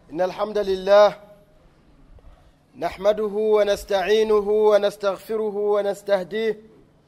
إن الحمد لله نحمده ونستعينه ونستغفره ونستهديه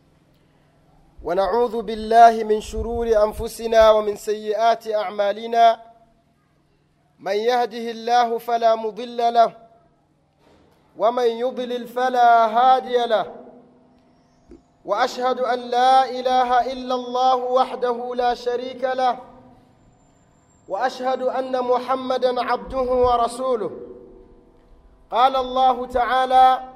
ونعوذ بالله من شرور أنفسنا ومن سيئات أعمالنا من يهده الله فلا مضل له ومن يضلل فلا هادي له واشهد ان لا اله الا الله وحده لا شريك له واشهد ان محمدا عبده ورسوله قال الله تعالى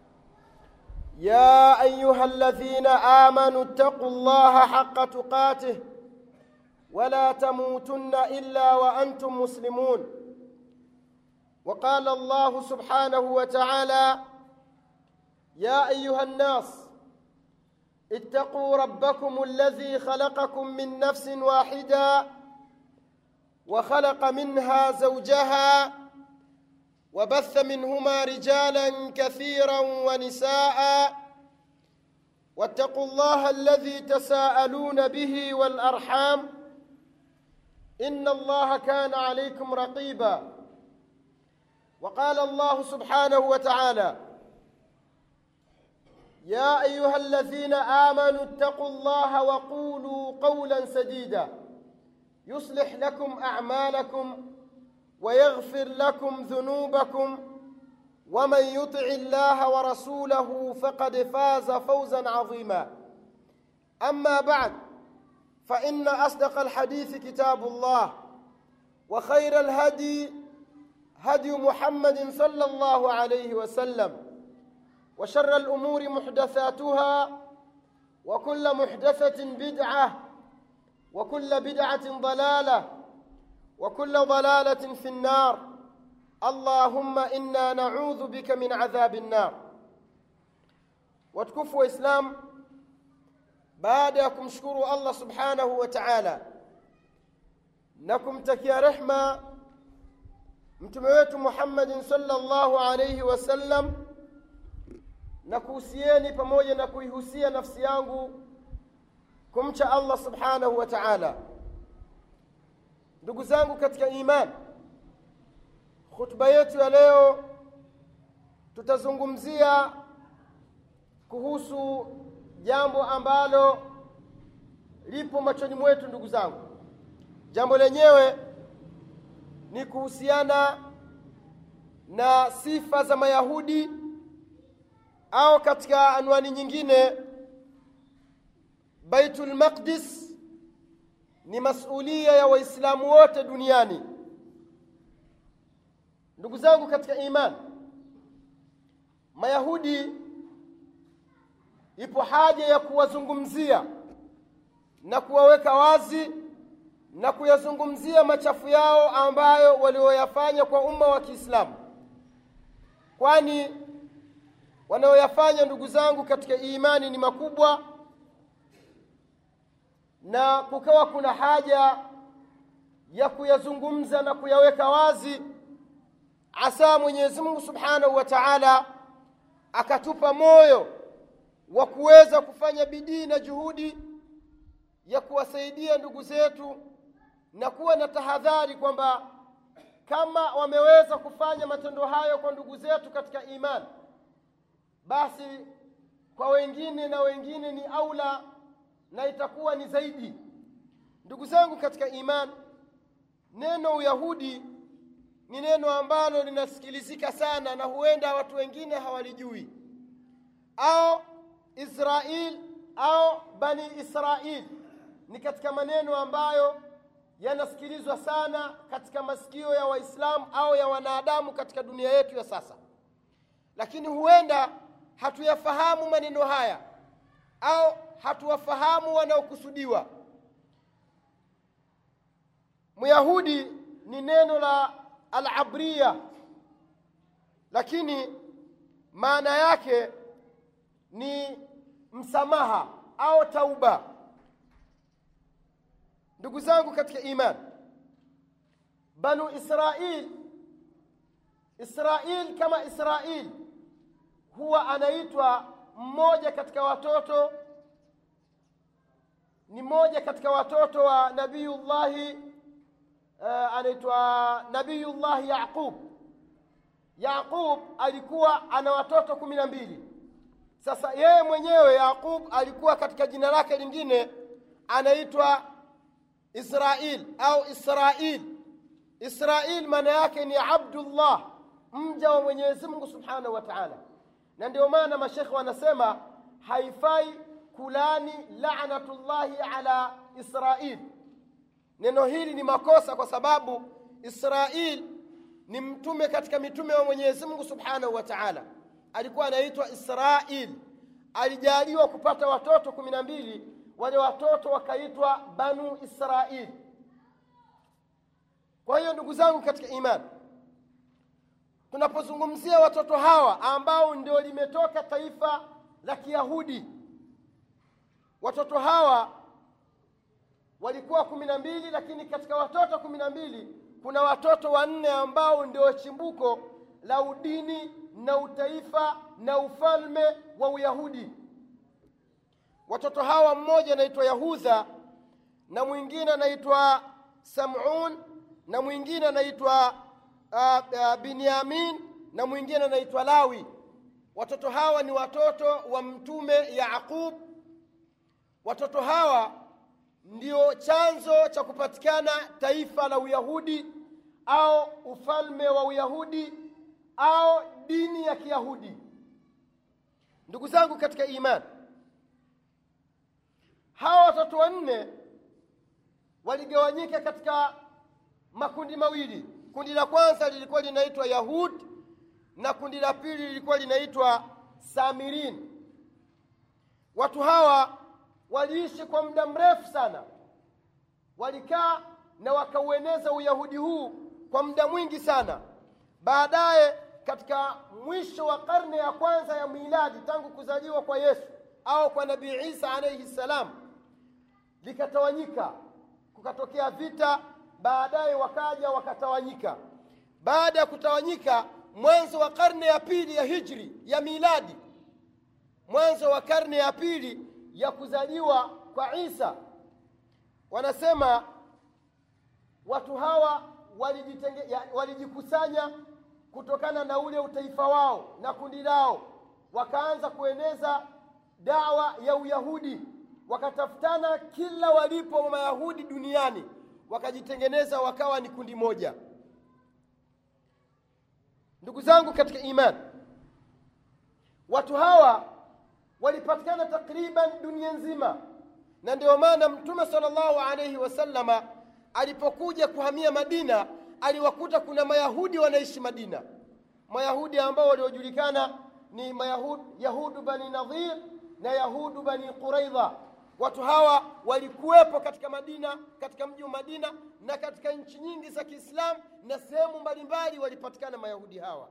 يا ايها الذين امنوا اتقوا الله حق تقاته ولا تموتن الا وانتم مسلمون وقال الله سبحانه وتعالى يا ايها الناس اتقوا ربكم الذي خلقكم من نفس واحده وخلق منها زوجها وبث منهما رجالا كثيرا ونساء واتقوا الله الذي تساءلون به والارحام ان الله كان عليكم رقيبا وقال الله سبحانه وتعالى يا ايها الذين امنوا اتقوا الله وقولوا قولا سديدا يصلح لكم اعمالكم ويغفر لكم ذنوبكم ومن يطع الله ورسوله فقد فاز فوزا عظيما اما بعد فان اصدق الحديث كتاب الله وخير الهدي هدي محمد صلى الله عليه وسلم وشر الامور محدثاتها وكل محدثه بدعه وكل بدعه ضلاله وكل ضلاله في النار اللهم انا نعوذ بك من عذاب النار watukufu waislam baada ya kumshukuru allah subhanahu wa taala na kumtakia rehma mtume wetu muhammadin salllahu alaihi wasallam na kuhusieni pamoja na kuihusia nafsi yangu kumcha allah subhanahu wa taala ndugu zangu katika iman khutba yetu ya leo tutazungumzia kuhusu jambo ambalo lipo machoni mwetu ndugu zangu jambo lenyewe ni kuhusiana na sifa za mayahudi au katika anwani nyingine baitul maqdis ni masulia ya waislamu wote duniani ndugu zangu katika iman mayahudi ipo haja ya kuwazungumzia na kuwaweka wazi na kuyazungumzia machafu yao ambayo walioyafanya kwa umma wa kiislamu kwani wanaoyafanya ndugu zangu katika imani ni makubwa na kukawa kuna haja ya kuyazungumza na kuyaweka wazi asa mwenyezi mungu subhanahu wa taala akatupa moyo wa kuweza kufanya bidii na juhudi ya kuwasaidia ndugu zetu na kuwa na tahadhari kwamba kama wameweza kufanya matendo hayo kwa ndugu zetu katika imani basi kwa wengine na wengine ni aula na itakuwa ni zaidi ndugu zangu katika iman neno uyahudi ni neno ambalo linasikilizika sana na huenda watu wengine hawalijui au israil au bani israil ni katika maneno ambayo yanasikilizwa sana katika masikio ya waislamu au ya wanadamu katika dunia yetu ya sasa lakini huenda hatuyafahamu maneno haya au hatuwafahamu wanaokusudiwa myahudi ni neno la alabria lakini maana yake ni msamaha au tauba ndugu zangu katika iman banu israil israil kama israil huwa anaitwa mmoja katika watoto ni mmoja katika watoto wa nabiyullahi uh, anaitwa nabiyullahi yaqub yaqub alikuwa ana watoto kumi na mbili sasa yeye mwenyewe yaqub alikuwa katika jina lake lingine anaitwa israil au israil israil maana yake ni abdullah mja wa mwenyezi mungu subhanahu wa taala na ndio maana mashekhe wanasema haifai kulani lanatullahi ala israil neno hili ni makosa kwa sababu israil ni mtume katika mitume wa mwenyezi mungu subhanahu wa taala alikuwa anaitwa israil alijaliwa kupata watoto kumi na mbili wale watoto wakaitwa banu israil kwa hiyo ndugu zangu katika imani tunapozungumzia watoto hawa ambao ndio limetoka taifa la kiyahudi watoto hawa walikuwa kumi na mbili lakini katika watoto kumi na mbili kuna watoto wanne ambao ndio chimbuko la udini na utaifa na ufalme wa uyahudi watoto hawa mmoja anaitwa yahudha na mwingine anaitwa samun na mwingine anaitwa uh, uh, binyamin na mwingine anaitwa lawi watoto hawa ni watoto wa mtume yaqub watoto hawa ndio chanzo cha kupatikana taifa la uyahudi au ufalme wa uyahudi au dini ya kiyahudi ndugu zangu katika imani hawa watoto wanne waligawanyika katika makundi mawili kundi la kwanza lilikuwa linaitwa yahud na kundi la pili lilikuwa linaitwa samirin watu hawa waliishi kwa muda mrefu sana walikaa na wakaueneza uyahudi huu kwa muda mwingi sana baadaye katika mwisho wa karne ya kwanza ya miladi tangu kuzaliwa kwa yesu au kwa nabii isa alaihi ssalam likatawanyika kukatokea vita baadaye wakaja wakatawanyika baada ya kutawanyika mwanzo wa karne ya pili ya hijri ya miladi mwanzo wa karne ya pili ya kuzaliwa kwa isa wanasema watu hawa walijikusanya kutokana na ule utaifa wao na kundi lao wakaanza kueneza dawa ya uyahudi wakatafutana kila walipo mayahudi duniani wakajitengeneza wakawa ni kundi moja ndugu zangu katika imani watu hawa walipatikana takriban dunia nzima na ndio maana mtume salllahu alaihi wasallama alipokuja kuhamia madina aliwakuta kuna mayahudi wanaishi madina mayahudi ambao waliojulikana ni mayahud yahudu bani nadhir na yahudu bani quraidha watu hawa walikuwepo katika madina katika mji wa madina na katika nchi nyingi za kiislamu na sehemu mbalimbali walipatikana mayahudi hawa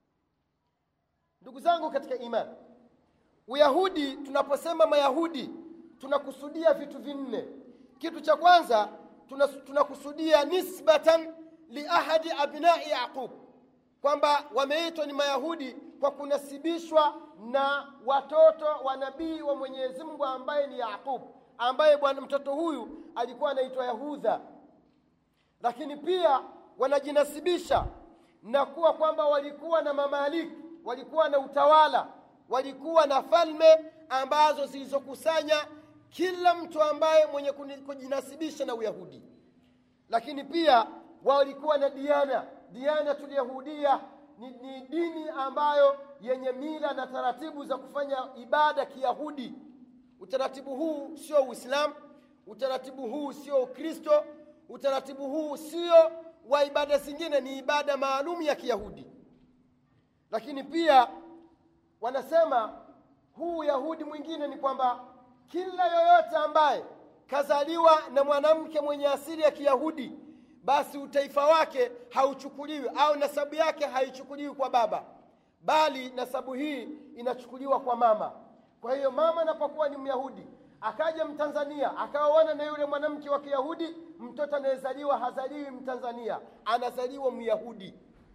ndugu zangu katika imani uyahudi tunaposema mayahudi tunakusudia vitu vinne kitu cha kwanza tunakusudia nisbatan liahadi abnai yaqub kwamba wameitwa ni mayahudi kwa kunasibishwa na watoto wa nabii wa mwenyezi mungu ambaye ni yaqub ambaye bwana mtoto huyu alikuwa anaitwa yahudha lakini pia wanajinasibisha na kuwa kwamba walikuwa na mamaliki walikuwa na utawala walikuwa na falme ambazo zilizokusanya kila mtu ambaye mwenye kujinasibisha na uyahudi lakini pia walikuwa na diana dianatul yahudia ni, ni dini ambayo yenye mila na taratibu za kufanya ibada kiyahudi utaratibu huu sio uislamu utaratibu huu sio ukristo utaratibu huu sio wa ibada zingine ni ibada maalum ya kiyahudi lakini pia wanasema huu yahudi mwingine ni kwamba kila yoyote ambaye kazaliwa na mwanamke mwenye asili ya kiyahudi basi utaifa wake hauchukuliwi au nasabu yake haichukuliwi kwa baba bali nasabu hii inachukuliwa kwa mama kwa hiyo mama anapokuwa ni myahudi akaja mtanzania akaoana na yule mwanamke wa kiyahudi mtoto anayezaliwa hazaliwi mtanzania anazaliwa myahudi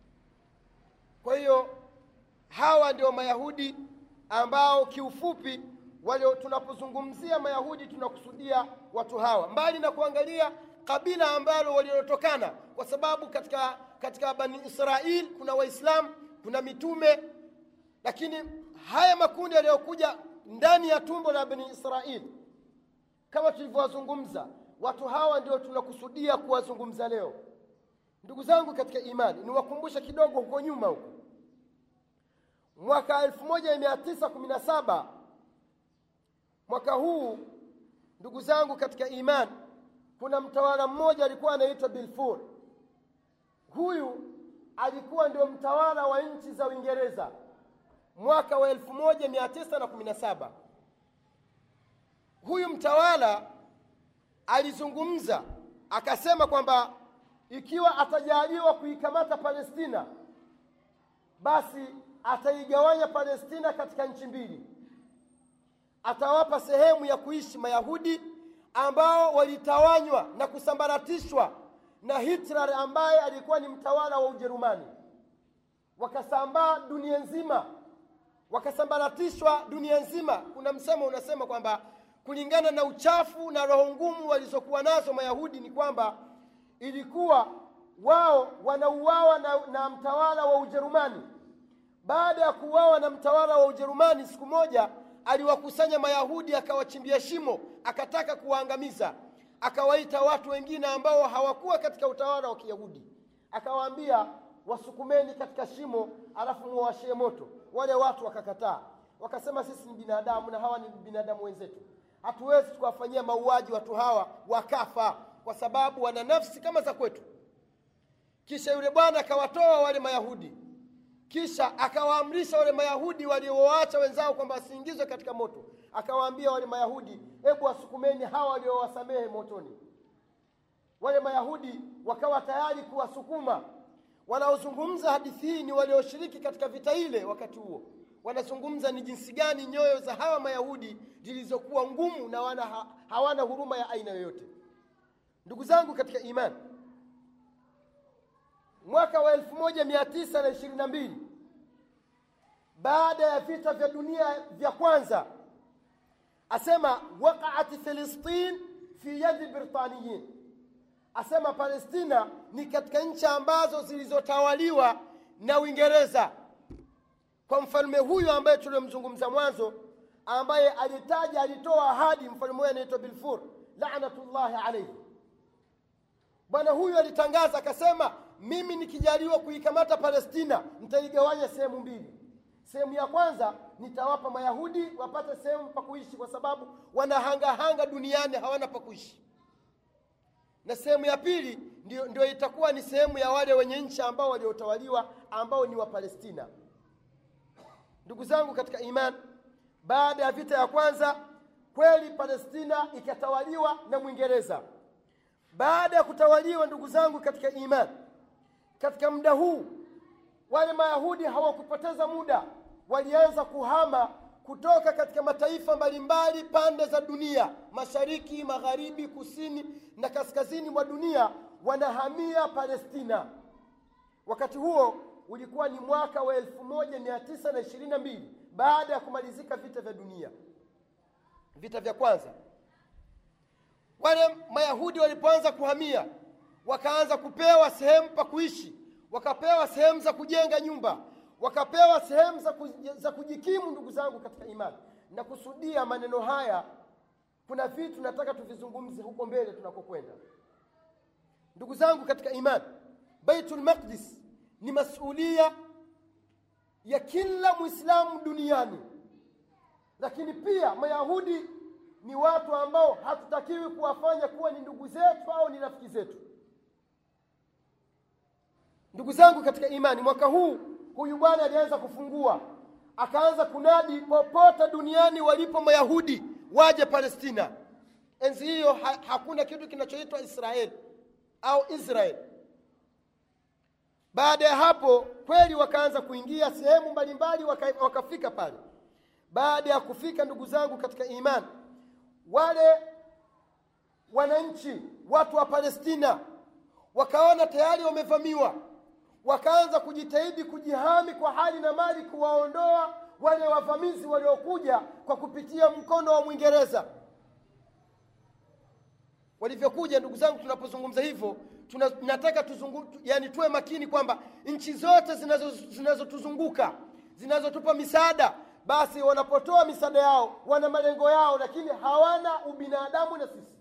kwa hiyo hawa ndio mayahudi ambao kiufupi wale tunapozungumzia mayahudi tunakusudia watu hawa mbali na kuangalia kabila ambalo waliotokana kwa sababu katika katika bani israil kuna waislamu kuna mitume lakini haya makundi yaliyokuja ndani ya tumbo la bani israil kama tulivyowazungumza watu hawa ndio tunakusudia kuwazungumza leo ndugu zangu katika imani niwakumbushe kidogo huko nyuma huko mwaka 1917 mwaka huu ndugu zangu katika imani kuna mtawala mmoja alikuwa anaitwa bilfur huyu alikuwa ndio mtawala wa nchi za uingereza mwaka wa 1917 huyu mtawala alizungumza akasema kwamba ikiwa atajaliwa kuikamata palestina basi ataigawanya palestina katika nchi mbili atawapa sehemu ya kuishi mayahudi ambao walitawanywa na kusambaratishwa na hitler ambaye alikuwa ni mtawala wa ujerumani wakasambaa dunia nzima wakasambaratishwa dunia nzima kuna msemo unasema kwamba kulingana na uchafu na roho ngumu walizokuwa nazo mayahudi ni kwamba ilikuwa wao wanauawa na, na mtawala wa ujerumani baada ya kuuawa na mtawala wa ujerumani siku moja aliwakusanya mayahudi akawachimbia shimo akataka kuwaangamiza akawaita watu wengine ambao hawakuwa katika utawala wa kiyahudi akawaambia wasukumeni katika shimo alafu muwashie moto wale watu wakakataa wakasema sisi ni binadamu na hawa ni binadamu wenzetu hatuwezi tukawafanyia mauaji watu hawa wakafa kwa sababu wana nafsi kama za kwetu kisha yule bwana akawatoa wale mayahudi kisha akawaamrisha wale mayahudi waliowaacha wenzao kwamba wasiingizwe katika moto akawaambia wale mayahudi hebu wasukumeni hawa waliowasamehe motoni wale mayahudi wakawa tayari kuwasukuma wanaozungumza hadithi hii ni walioshiriki katika vita ile wakati huo wanazungumza ni jinsi gani nyoyo za hawa mayahudi zilizokuwa ngumu na wana, ha, hawana huruma ya aina yoyote ndugu zangu katika imani mwaka wa 1922 baada ya vita vya dunia vya kwanza asema waqaat filistin fi yadi britaniyin asema palestina ni katika nchi ambazo zilizotawaliwa na uingereza kwa mfalme huyu ambaye tuliomzungumza mwanzo ambaye alitaja alitoa ahadi mfalme huyu anaitwa bilfur lanatullahi alaihi bwana huyu alitangaza akasema mimi nikijaliwa kuikamata palestina nitaigawanya sehemu mbili sehemu ya kwanza nitawapa mayahudi wapate sehemu pa kuishi kwa sababu wanahangahanga duniani hawana pa kuishi na sehemu ya pili ndio, ndio itakuwa ni sehemu ya wale wenye nchi ambao waliotawaliwa ambao ni wapalestina ndugu zangu katika iman baada ya vita ya kwanza kweli palestina ikatawaliwa na mwingereza baada ya kutawaliwa ndugu zangu katika iman katika muda huu wale mayahudi hawakupoteza muda walianza kuhama kutoka katika mataifa mbalimbali pande za dunia mashariki magharibi kusini na kaskazini mwa dunia wanahamia palestina wakati huo ulikuwa ni mwaka wa 1922 baada ya kumalizika vita vya dunia vita vya kwanza wale mayahudi walipoanza kuhamia wakaanza kupewa sehemu pa kuishi wakapewa sehemu za kujenga nyumba wakapewa sehemu za, ku, za kujikimu ndugu zangu katika imani na kusudia maneno haya kuna vitu nataka tuvizungumze huko mbele tunakokwenda ndugu zangu katika imani baitul maqdis ni masulia ya kila mwislamu duniani lakini pia mayahudi ni watu ambao hatutakiwi kuwafanya kuwa ni ndugu zetu au ni rafiki zetu ndugu zangu katika imani mwaka huu huyu bwana alianza kufungua akaanza kunadi popote duniani walipo mayahudi waje palestina enzi hiyo ha, hakuna kitu kinachoitwa israeli au israel baada ya hapo kweli wakaanza kuingia sehemu mbalimbali waka, wakafika pale baada ya kufika ndugu zangu katika imani wale wananchi watu wa palestina wakaona tayari wamevamiwa wakaanza kujitahidi kujihami kwa hali na mali kuwaondoa wale wavamizi waliokuja kwa kupitia mkono wa mwingereza walivyokuja ndugu zangu tunapozungumza hivyo tuna, nataka tuzungu, yani tuwe makini kwamba nchi zote zinazotuzunguka zinazo zinazotupa misaada basi wanapotoa misaada yao wana malengo yao lakini hawana ubinadamu na sisi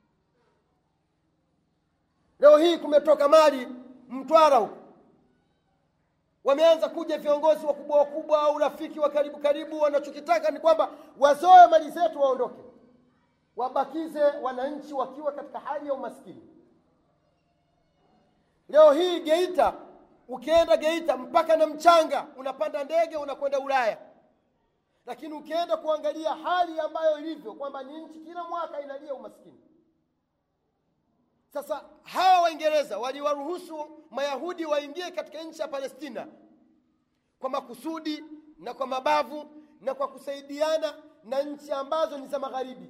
leo hii kumetoka mali mtwara huko wameanza kuja viongozi wakubwa wakubwa au rafiki wa karibu karibu wanachokitaka ni kwamba wazoe mali zetu waondoke wabakize wananchi wakiwa katika hali ya umaskini leo hii geita ukienda geita mpaka na mchanga unapanda ndege unakwenda ulaya lakini ukienda kuangalia hali ambayo ilivyo kwamba ni nchi kila mwaka inalia umaskini sasa hawa waingereza waliwaruhusu mayahudi waingie katika nchi ya palestina kwa makusudi na kwa mabavu na kwa kusaidiana na nchi ambazo ni za magharibi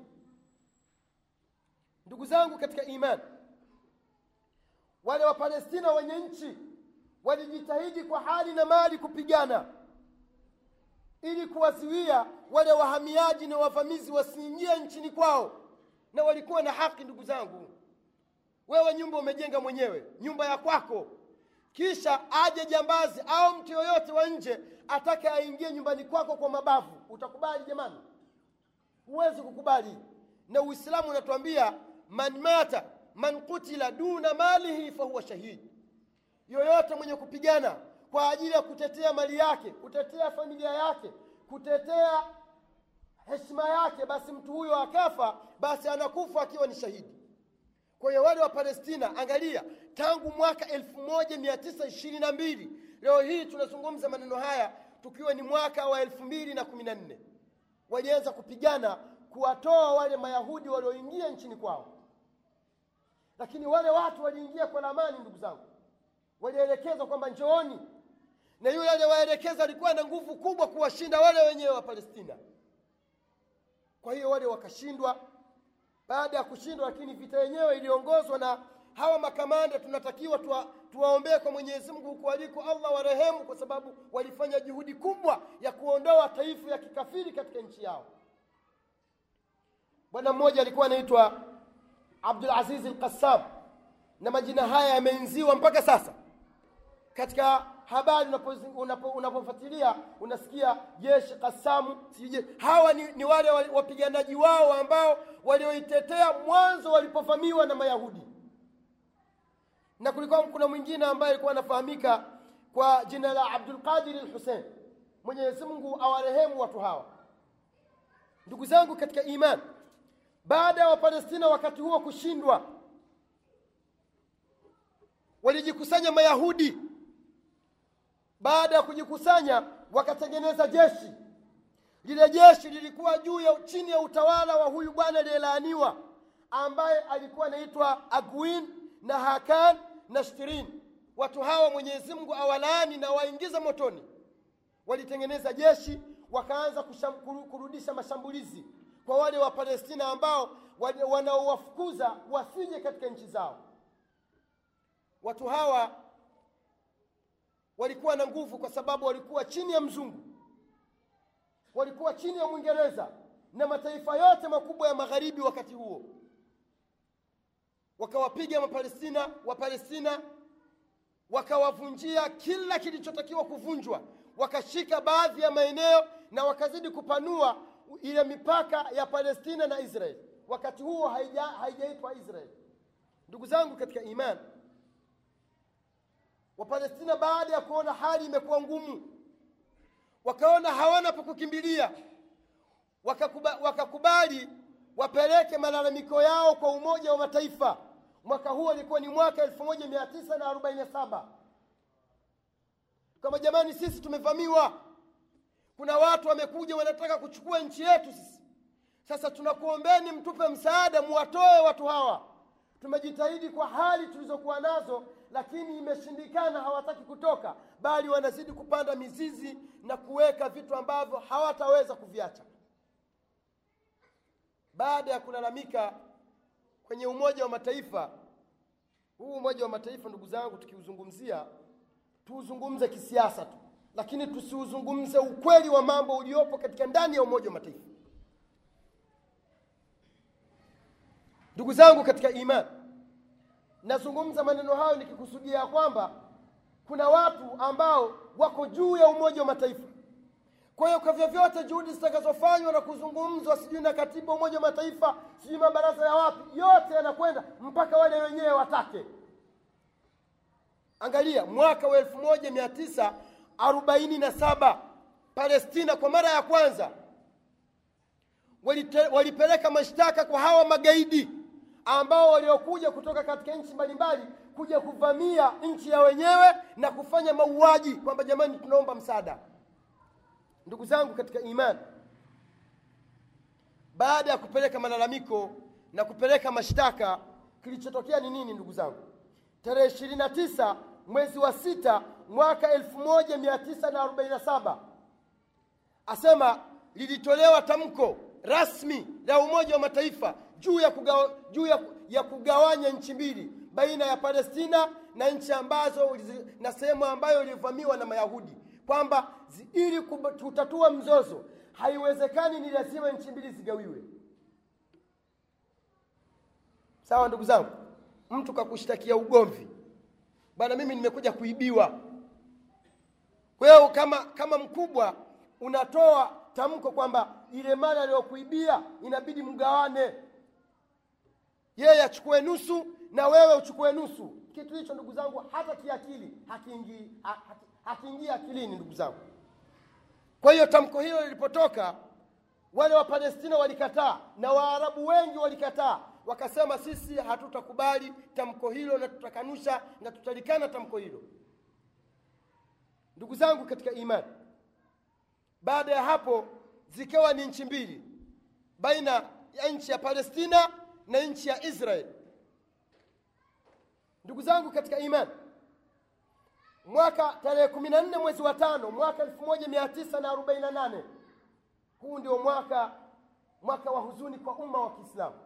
ndugu zangu katika imani wale wapalestina wenye nchi walijitahidi kwa hali na mali kupigana ili kuwazuia wale wahamiaji na wavamizi wasiingie nchini kwao na walikuwa na haki ndugu zangu wewe nyumba umejenga mwenyewe nyumba ya kwako kisha aje jambazi au mtu yoyote wa nje atake aingie nyumbani kwako kwa mabavu utakubali jamani huwezi kukubali na uislamu unatuambia man mata man kutila duna malihi fahuwa shahidi yoyote mwenye kupigana kwa ajili ya kutetea mali yake kutetea familia yake kutetea heshima yake basi mtu huyo akafa basi anakufa akiwa ni shahidi kwa hiyo wale wa palestina angalia tangu mwaka elfu moja mia tisa ishirini na mbili leo hii tunazungumza maneno haya tukiwa ni mwaka wa elfu mbili na kumi na nne walianza kupigana kuwatoa wale mayahudi walioingia nchini kwao lakini wale watu waliingia kwa lamani ndugu zangu walielekezwa kwamba njooni na yule aliyewaelekeza alikuwa na nguvu kubwa kuwashinda wale wenyewe wa palestina kwa hiyo wale wakashindwa baada ya kushindwa lakini vita yenyewe iliongozwa na hawa makamanda tunatakiwa tuwa, tuwaombee kwa mwenyezi mungu huku aliko allah warehemu kwa sababu walifanya juhudi kubwa ya kuondoa taifa ya kikafiri katika nchi yao bwana mmoja alikuwa anaitwa abdulaziz lqassam na majina haya yameenziwa mpaka sasa katika habari unapofuatilia unasikia jeshi kasamu sije hawa ni, ni wale wapiganaji wao ambao walioitetea mwanzo walipovamiwa na mayahudi na kulikuwa kuna mwingine ambaye alikuwa anafahamika kwa jina la abdulqadiri lhusein mwenyezi mungu awarehemu watu hawa ndugu zangu katika iman baada ya wapalestina wakati huo kushindwa walijikusanya mayahudi baada ya kujikusanya wakatengeneza jeshi lile jeshi lilikuwa juu ya chini ya utawala wa huyu bwana aliyelaaniwa ambaye alikuwa anaitwa agwin na hakan na shtirin watu hawa mwenyezi mungu awalaani na waingiza motoni walitengeneza jeshi wakaanza kusham, kurudisha mashambulizi kwa wale wa palestina ambao wanaowafukuza wasije katika nchi zao watu hawa walikuwa na nguvu kwa sababu walikuwa chini ya mzungu walikuwa chini ya mwingereza na mataifa yote makubwa ya magharibi wakati huo wakawapiga mapalestina wapalestina wakawavunjia kila kilichotakiwa kuvunjwa wakashika baadhi ya maeneo na wakazidi kupanua ile mipaka ya palestina na israeli wakati huo haijaitwa israeli ndugu zangu katika imani wapalestina baada ya kuona hali imekuwa ngumu wakaona hawana pa kukimbilia wakakubali, wakakubali wapeleke malalamiko yao kwa umoja wa mataifa mwaka huo ilikuwa ni mwaka 1947 kama jamani sisi tumevamiwa kuna watu wamekuja wanataka kuchukua nchi yetu sisi sasa tunakuombeni mtupe msaada muwatoe watu hawa tumejitahidi kwa hali tulizokuwa nazo lakini imeshindikana hawataki kutoka bali wanazidi kupanda mizizi na kuweka vitu ambavyo hawataweza kuviacha baada ya kulalamika kwenye umoja wa mataifa huu umoja wa mataifa ndugu zangu tukiuzungumzia tuuzungumze kisiasa tu lakini tusiuzungumze ukweli wa mambo uliopo katika ndani ya umoja wa mataifa ndugu zangu katika imani nazungumza maneno hayo nikikusudia ya kwamba kuna watu ambao wako juu ya umoja wa mataifa kwa hiyo kwa vyovyote juhudi zitakazofanywa na kuzungumzwa sijui na katibu wa umoja wa mataifa sijui mabaraza ya wapi yote yanakwenda mpaka wale wenyewe watake angalia mwaka wa elfu moja mia tisa arobaini na saba palestina kwa mara ya kwanza walite, walipeleka mashtaka kwa hawa magaidi ambao waliokuja kutoka katika nchi mbalimbali kuja kuvamia nchi ya wenyewe na kufanya mauaji kwamba jamani tunaomba msaada ndugu zangu katika imani baada ya kupeleka malalamiko na kupeleka mashtaka kilichotokea ni nini ndugu zangu tarehe ishirini na tisa mwezi wa sita mwaka elfu moja mia tisa na arobaini na saba asema lilitolewa tamko rasmi la umoja wa mataifa juu ya, kugawa, juu ya, ya kugawanya nchi mbili baina ya palestina na nchi ambazo na sehemu ambayo ilivamiwa na mayahudi kwamba ili kutatua mzozo haiwezekani ni lazima nchi mbili zigawiwe sawa ndugu zangu mtu kakushtakia ugomvi bwana mimi nimekuja kuibiwa kwa hiyo kama kama mkubwa unatoa tamko kwamba ile mali aliyokuibia inabidi mgawane yeye achukue nusu na wewe uchukue nusu kitu hicho ndugu zangu hata kiakili hakiingii hakiingii akilini ndugu zangu kwa hiyo tamko hilo lilipotoka wale wa palestina walikataa na waarabu wengi walikataa wakasema sisi hatutakubali tamko hilo na tutakanusha na tutalikana tamko hilo ndugu zangu katika imani baada ya hapo zikawa ni nchi mbili baina ya nchi ya palestina na nchi ya israeli ndugu zangu katika imani mwaka tarehe kumi na nne mwezi wa tano mwaka elfu moja mia tisa na arobaini na nane huu ndio mwaka mwaka wa huzuni kwa umma wa kiislamu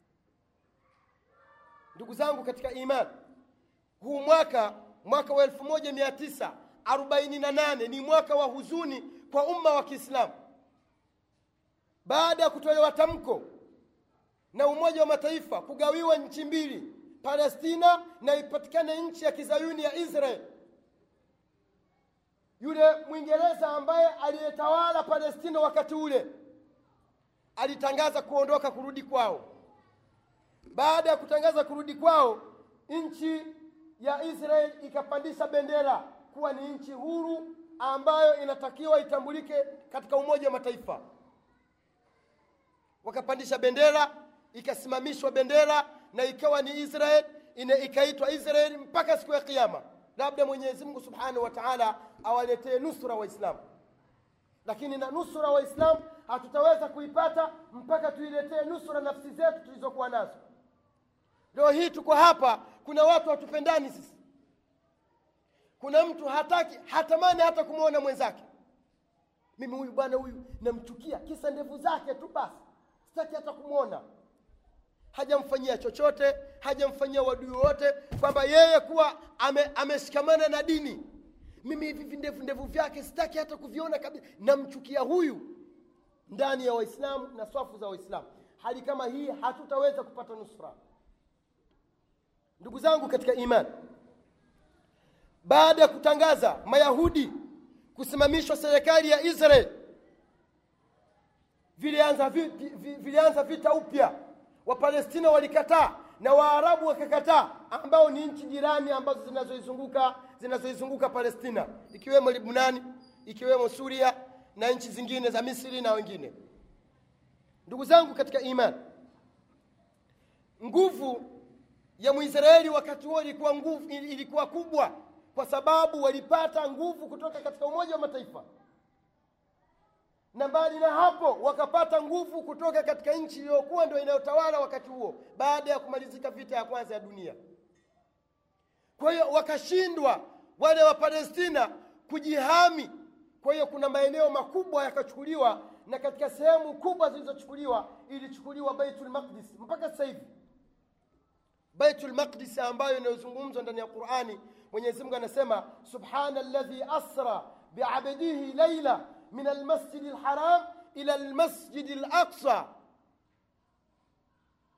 ndugu zangu katika imani huu mwaka mwaka wa elfu moja mia tisa arobaini na nane ni mwaka wa huzuni kwa umma wa kiislamu baada ya kutolewa tamko na umoja wa mataifa kugawiwa nchi mbili palestina na ipatikane nchi ya kizayuni ya israel yule mwingereza ambaye aliyetawala palestina wakati ule alitangaza kuondoka kurudi kwao baada ya kutangaza kurudi kwao nchi ya israel ikapandisha bendera kuwa ni nchi huru ambayo inatakiwa itambulike katika umoja wa mataifa wakapandisha bendera ikasimamishwa bendera na ikawa ni israel ina ikaitwa israeli mpaka siku ya kiama labda mwenyezi mungu subhanahu wa taala awaletee nusura waislamu lakini na nusura waislamu hatutaweza kuipata mpaka tuiletee nusura nafsi zetu tulizokuwa nazo leo hii tuko hapa kuna watu hatupendani sisi kuna mtu hataki hatamani hata kumwona mwenzake mimi huyu bwana huyu namchukia kisa ndevu zake tu basi sitaki hata kumwona hajamfanyia chochote hajamfanyia wadui wote kwamba yeye kuwa ame, ameshikamana na dini mimi hivi vindevu ndevu vyake sitaki hata kuviona kabisa namchukia huyu ndani ya waislamu na swafu za waislamu hali kama hii hatutaweza kupata nusra ndugu zangu katika imani baada ya kutangaza mayahudi kusimamishwa serikali ya israel vilianza vita, vilianza vita upya wapalestina walikataa na waarabu wakakataa ambao ni nchi jirani ambazo zinazoizunguka zinazoizunguka palestina ikiwemo libnani ikiwemo suria na nchi zingine za misri na wengine ndugu zangu katika imani nguvu ya mwisraeli wakati huo ilikuwa nguvu ilikuwa kubwa kwa sababu walipata nguvu kutoka katika umoja wa mataifa na mbali na hapo wakapata nguvu kutoka katika nchi iliyokuwa ndio inayotawala wakati huo baada ya kumalizika vita ya kwanza ya dunia kwa hiyo wakashindwa wale wa palestina kujihami kwa hiyo kuna maeneo makubwa yakachukuliwa na katika sehemu kubwa zilizochukuliwa ilichukuliwa baitul maqdis mpaka sasa hivi baitul maqdis ambayo inayozungumzwa ndani ya qurani mwenyezi mungu anasema subhana alladhi asra biabdihi laila من المسجد الحرام إلى المسجد الأقصى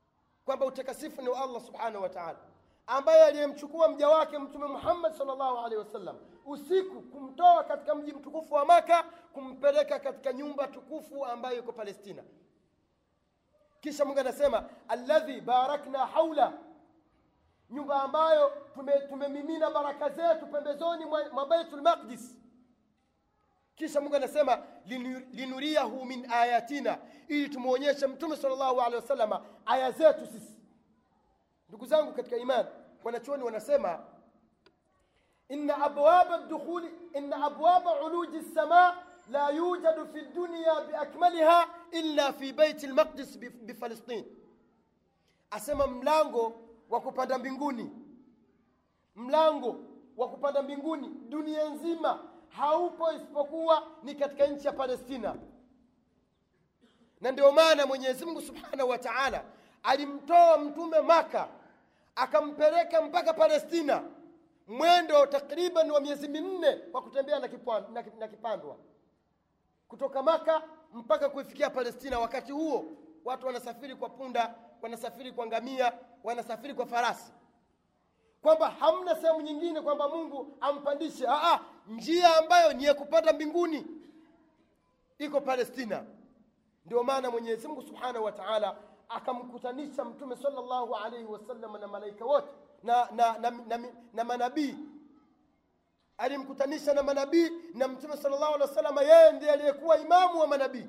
kwamba utakasifu ni wa allah subhanahu wa taala ambaye aliyemchukua mja wake mtume muhammad salllahu alehi wasallam usiku kumtoa katika mji mtukufu wa maka kumpeleka katika nyumba tukufu ambayo iko palestina kisha mungu anasema alladhi barakna haula nyumba ambayo tumemimina tume baraka zetu pembezoni mwa, mwa baitul maqdis kisha mungu anasema linuriyahu min ayatina ili tumwonyeshe mtume salllahu alehi wasalama aya zetu sisi ndugu zangu katika imani wanachuoni wanasema inna abwaba dukhuli inna abwaba uluji lsama la yujadu fi dunya biakmaliha illa fi baiti lmaqdis bifalestin asema mlango wa kupanda mbinguni mlango wa kupanda mbinguni dunia nzima haupo isipokuwa ni katika nchi ya palestina na ndio maana mwenyezi mungu subhanahu wa taala alimtoa mtume maka akampeleka mpaka palestina mwendo takriban wa miezi minne kwa kutembea na, kipwa, na, na kipandwa kutoka maka mpaka kuifikia palestina wakati huo watu wanasafiri kwa punda wanasafiri kwa ngamia wanasafiri kwa farasi kwamba hamna sehemu nyingine kwamba mungu ampandishe Aa, njia ambayo ni ya kupanda mbinguni iko palestina ndio maana mwenyezi mungu subhanahu wa taala akamkutanisha mtume salllahu alaihi wasallam na malaika wote na, na, na, na, na, na manabii alimkutanisha na manabii na mtume salllahu alehi wasallam yeye ndiye aliyekuwa imamu wa manabii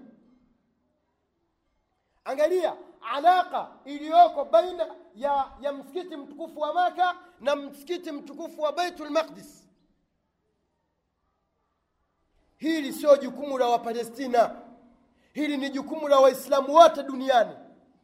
angalia alaka iliyoko baina ya, ya msikiti mtukufu wa maka na msikiti mtukufu wa baitul maqdis hili sio jukumu la wapalestina hili ni jukumu la waislamu wote duniani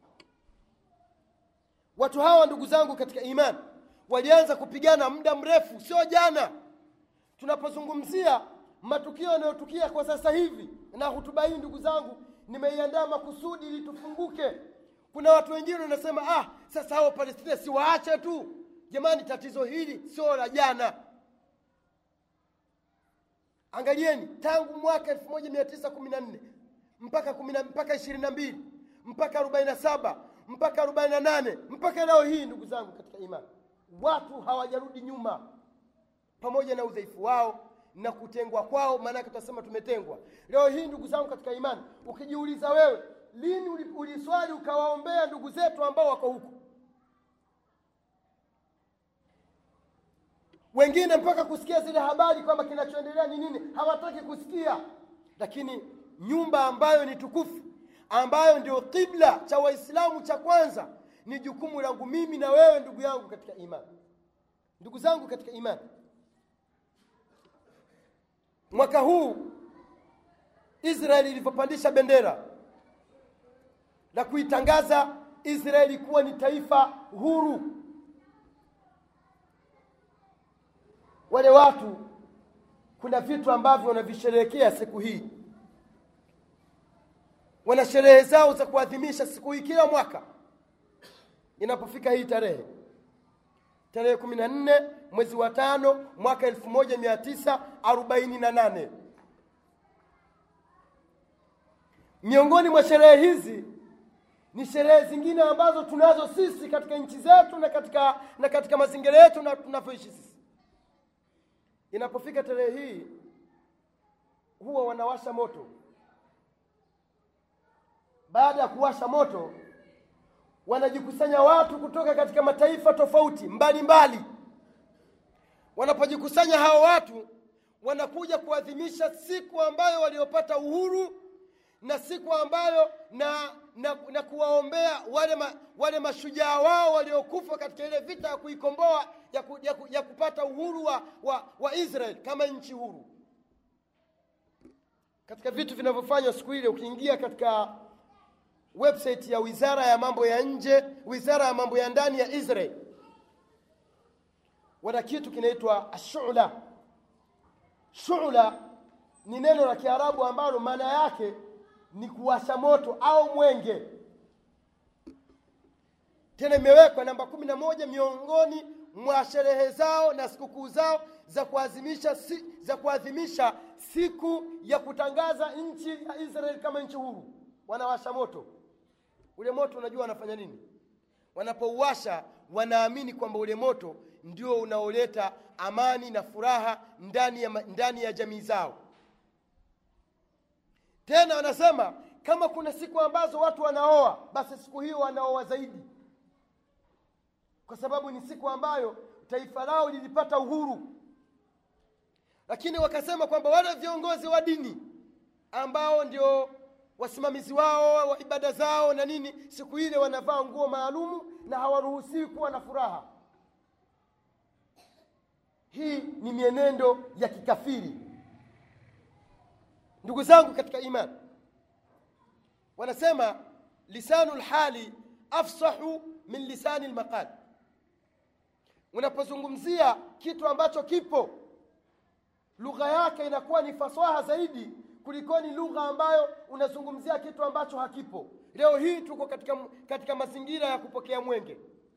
watu hawa ndugu zangu katika imani walianza kupigana muda mrefu sio jana tunapozungumzia matukio yanayotukia kwa sasa hivi na hutuba hii ndugu zangu nimeiandaa makusudi ili tufunguke kuna watu wengine wanasema ah sasa hao palestina si waache tu jamani tatizo hili sio la jana angalieni tangu mwaka 1914 mpaka 10 mpaka 22 mpaka 47 mpaka 48 mpaka leo hii ndugu zangu katika imani watu hawajarudi nyuma pamoja na udhaifu wao na kutengwa kwao maanake tunasema tumetengwa leo hii ndugu zangu katika imani ukijiuliza wewe lini uliswali ukawaombea ndugu zetu ambao wako huku wengine mpaka kusikia zile habari kwamba kinachoendelea ni nini hawataki kusikia lakini nyumba ambayo ni tukufu ambayo ndio kibla cha waislamu cha kwanza ni jukumu langu mimi na wewe ndugu yangu katika imani ndugu zangu katika imani mwaka huu israeli ilivyopandisha bendera na kuitangaza israeli kuwa ni taifa huru wale watu kuna vitu ambavyo wanavisherehekea siku hii wana sherehe zao za kuadhimisha siku hii kila mwaka inapofika hii tarehe tarehe kumi na nne mwezi wa tano mwaka elfu moja mia tisa arobaini na nane miongoni mwa sherehe hizi ni sherehe zingine ambazo tunazo sisi katika nchi zetu na katika na katika mazingira yetu na tunavyoishi sisi inapofika tarehe hii huwa wanawasha moto baada ya kuwasha moto wanajikusanya watu kutoka katika mataifa tofauti mbalimbali mbali. wanapojikusanya hao watu wanakuja kuadhimisha siku ambayo waliopata uhuru na siku ambayo na na, na kuwaombea wale, ma, wale mashujaa wao waliokufa katika ile vita ya kuikomboa ya, ku, ya, ku, ya kupata uhuru wa, wa, wa Israel kama nchi huru. Katika vitu vinavyofanywa siku ile, ukiingia katika website ya wizara ya mambo ya nje, wizara ya mambo ya ndani ya Israel, wana kitu kinaitwa ashula. Shula ni neno la Kiarabu ambalo maana yake ni kuwasha moto au mwenge. Tena imewekwa namba kumi na moja miongoni mwa sherehe zao na sikukuu zao za kuadhimisha si, za kuadhimisha siku ya kutangaza nchi ya Israeli kama nchi huru. Wanawasha moto. Ule moto unajua wanafanya nini? wanapouwasha wanaamini kwamba ule moto ndio unaoleta amani na furaha ndani ya, ma- ndani ya jamii zao tena wanasema kama kuna siku ambazo watu wanaoa basi siku hiyo wanaoa zaidi kwa sababu ni siku ambayo taifa lao lilipata uhuru lakini wakasema kwamba wale viongozi wa dini ambao ndio wasimamizi wao wa ibada zao na nini siku ile wanavaa nguo maalumu na hawaruhusiwi kuwa na furaha hii ni mienendo ya kikafiri ndugu zangu katika imani wanasema lisanu lhali afsahu min lisani lmaqal unapozungumzia kitu ambacho kipo lugha yake inakuwa ni fasaha zaidi kulikoni lugha ambayo unazungumzia kitu ambacho hakipo leo hii tuko katika, katika mazingira ya kupokea mwenge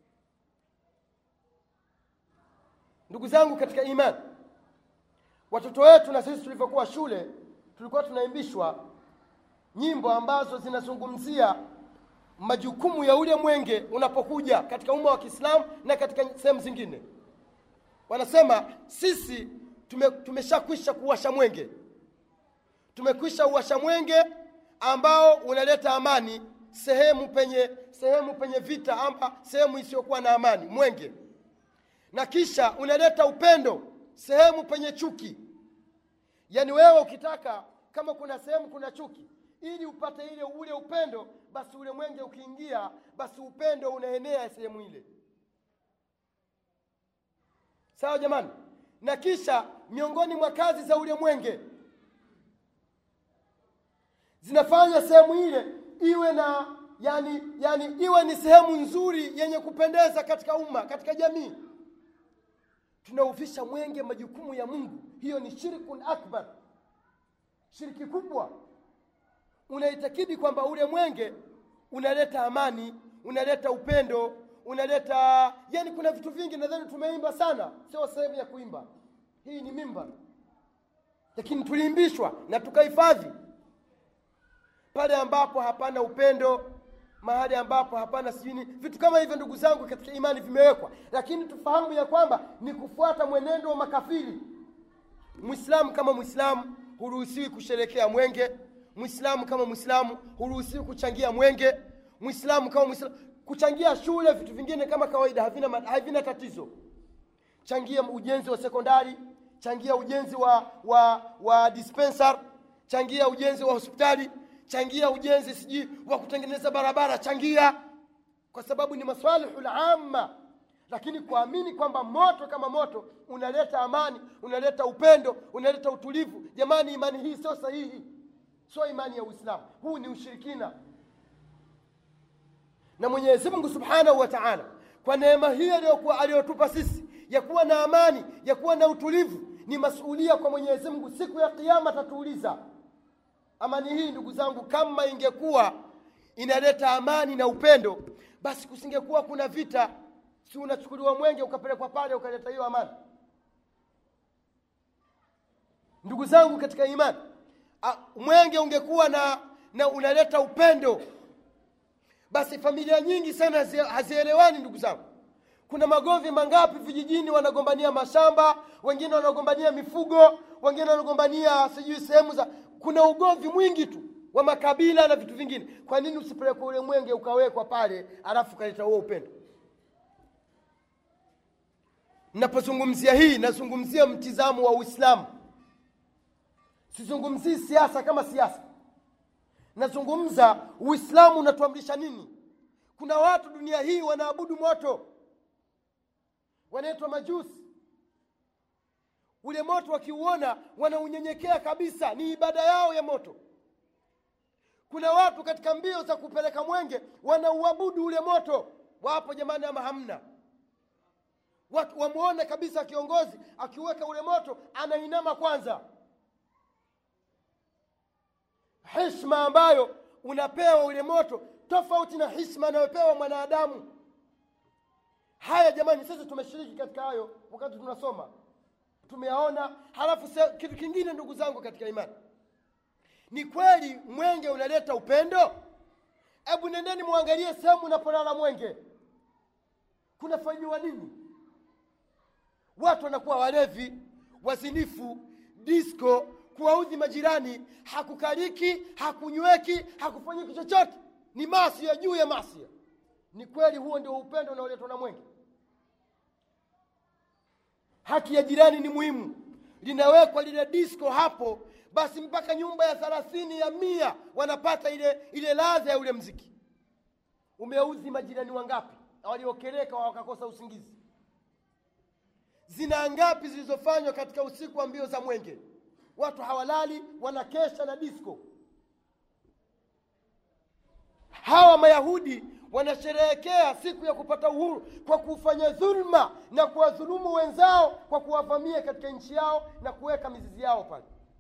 ndugu zangu katika imani watoto wetu na sisi tulivyokuwa shule tulikuwa tunaimbishwa nyimbo ambazo zinazungumzia majukumu ya ule mwenge unapokuja katika umma wa kiislamu na katika sehemu zingine wanasema sisi tume, tumeshakwisha kuwasha mwenge tumekwisha uwasha mwenge ambao unaleta amani sehemu penye sehemu penye vita ama sehemu isiyokuwa na amani mwenge na kisha unaleta upendo sehemu penye chuki yaani wewe ukitaka kama kuna sehemu kuna chuki ili upate ile ule upendo basi ule mwenge ukiingia basi upendo unaenea sehemu ile sawa jamani na kisha miongoni mwa kazi za ule mwenge zinafanya sehemu ile iwe na yani, yani iwe ni sehemu nzuri yenye kupendeza katika umma katika jamii tunauvisha mwenge majukumu ya mungu hiyo ni shirkun akbar shiriki kubwa unaitakidi kwamba ule mwenge unaleta amani unaleta upendo unaleta yani kuna vitu vingi nadhani tumeimba sana sio sehemu ya kuimba hii ni mimba lakini tuliimbishwa na tukahifadhi pale ambapo hapana upendo mahali ambapo hapana sijini vitu kama hivyo ndugu zangu katika imani vimewekwa lakini tufahamu ya kwamba ni kufuata mwenendo wa makafiri mwislamu kama mwislamu huruhusiwi kusherekea mwenge mwislamu kama mwislamu huruhusiwi kuchangia mwenge mwislamu kama mwislamu kuchangia shule vitu vingine kama kawaida havina, ma- havina tatizo changia ujenzi wa sekondari changia ujenzi wa wa wa dispensar changia ujenzi wa hospitali changia ujenzi sijui wa kutengeneza barabara changia kwa sababu ni maswalihu lamma lakini kuamini kwamba moto kama moto unaleta amani unaleta upendo unaleta utulivu jamani imani hii sio sahihi sio imani ya uislamu huu ni ushirikina na mwenyezi mungu subhanahu wa taala kwa neema hii aliyokuwa aliyotupa sisi ya kuwa na amani ya kuwa na utulivu ni masuulia kwa mwenyezi mungu siku ya kiama atatuuliza amani hii ndugu zangu kama ingekuwa inaleta amani na upendo basi kusingekuwa kuna vita si unachukuliwa mwenge ukapelekwa pale ukaleta hiyo amani ndugu zangu katika imani a, mwenge ungekuwa na, na unaleta upendo basi familia nyingi sana hazi- hazielewani ndugu zangu kuna magomvi mangapi vijijini wanagombania mashamba wengine wanagombania mifugo wengine wanagombania sijui sehemu za kuna ugomvi mwingi tu wa makabila na vitu vingine kwa nini usipelekwe ule mwenge ukawekwa pale alafu ukaleta huo upendo napozungumzia hii nazungumzia mtizamo wa uislamu sizungumzii siasa kama siasa nazungumza uislamu unatuamrisha nini kuna watu dunia hii wanaabudu moto wanaitwa majusi ule moto wakiuona wanaunyenyekea kabisa ni ibada yao ya moto kuna watu katika mbio za kupeleka mwenge wanauabudu ule moto wapo jamani ama hamna watu wamwone kabisa kiongozi akiweka ule moto anainama kwanza hishma ambayo unapewa ule moto tofauti na hishma anayopewa mwanadamu haya jamani sisi tumeshiriki katika hayo wakati tunasoma tumeyaona halafu se, kitu kingine ndugu zangu katika imani ni kweli mwenge unaleta upendo hebu nendeni mwangalie sehemu unapolala mwenge kunafanyiwa nini watu wanakuwa walevi wazinifu disco kuwaudhi majirani hakukaliki hakunyweki hakufanyiki chochote ni masia juu ya masia ni kweli huo ndio upendo unaoletwa na mwenge haki ya jirani ni muhimu linawekwa lile disco hapo basi mpaka nyumba ya thelathini ya mia wanapata ile ile ladha ya ule mziki umeuzi majirani wangapi waliokereka wakakosa usingizi zina ngapi zilizofanywa katika usiku wa mbio za mwenge watu hawalali wanakesha na disco hawa mayahudi wanasherehekea siku ya kupata uhuru kwa kufanya dhulma na kuwadhulumu wenzao kwa kuwavamia katika nchi yao na kuweka mizizi yao pale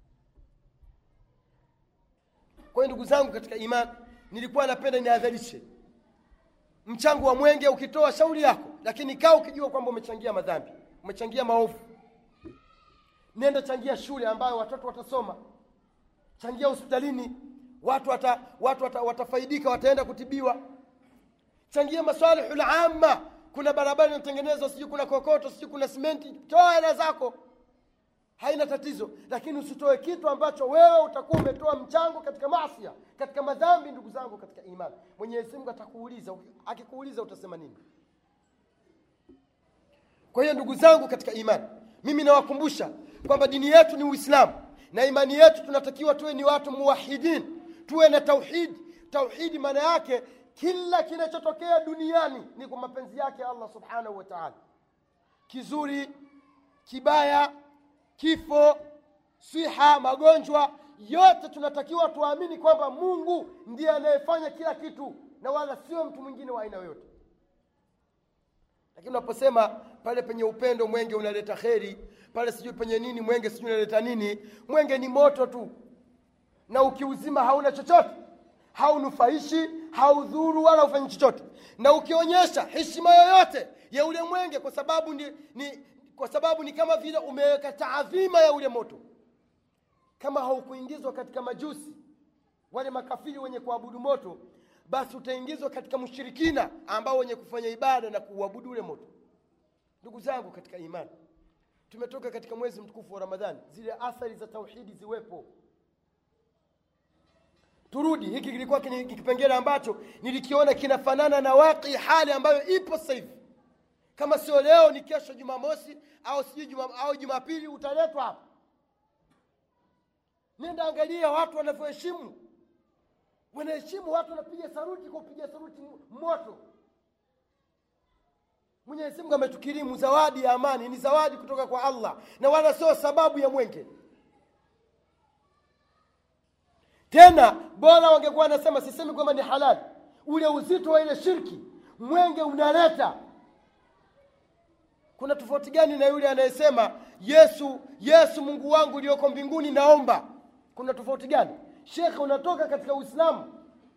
kwa hiyo ndugu zangu katika imani nilikuwa napenda niadharishe mchango wa mwenge ukitoa shauri yako lakini kaa ukijua kwamba umechangia madhambi umechangia maovu nenda changia shule ambayo watoto watasoma changia hospitalini watu wata, watu wata, watafaidika wataenda kutibiwa changia masalihu lamma kuna barabara inatengenezwa sijui kuna kokoto sijui kuna simenti toa hela zako haina tatizo lakini usitoe kitu ambacho wewe utakuwa umetoa mchango katika masia katika madhambi ndugu zangu katika imani mwenyezi mungu atakuuliza akikuuliza utasema nini kwa hiyo ndugu zangu katika imani mimi nawakumbusha kwamba dini yetu ni uislamu na imani yetu tunatakiwa tuwe ni watu muwahidin tuwe na tauhidi tauhidi maana yake kila kinachotokea duniani ni kwa mapenzi yake allah subhanahu wa taala kizuri kibaya kifo siha magonjwa yote tunatakiwa tuamini kwamba mungu ndiye anayefanya kila kitu na wala sio mtu mwingine wa aina yoyote lakini unaposema pale penye upendo mwenge unaleta kheri pale sijui penye nini mwenge sijui unaleta nini mwenge ni moto tu na ukiuzima hauna chochote haunufaishi haudhuru wala ufanyi chochote na ukionyesha heshima yoyote ya ule mwenge kwa sababu ni, ni kwa sababu ni kama vile umeweka taadhima ya ule moto kama haukuingizwa katika majusi wale makafiri wenye kuabudu moto basi utaingizwa katika mushirikina ambao wenye kufanya ibada na kuuabudu ule moto ndugu zangu katika imani tumetoka katika mwezi mtukufu wa ramadhani zile athari za tauhidi ziwepo turudi hiki kilikuwa kipengele ambacho nilikiona kinafanana na waqi hali ambayo ipo sasa hivi kama sio leo ni kesho jumamosi au sijui juma, au jumapili utaletwa hapa nenda angalia watu wanavyoheshimu wanaheshimu watu wanapiga saruti kwa kupiga saruti moto mwenyezi mungu ametukirimu zawadi ya amani ni zawadi kutoka kwa allah na wala sio sababu ya mwenge tena bora wangekuwa wanasema sisemi kwamba ni halali ule uzito wa ile shirki mwenge unaleta kuna tofauti gani na yule anayesema yesu yesu mungu wangu ulioko mbinguni naomba kuna tofauti gani shekhe unatoka katika uislamu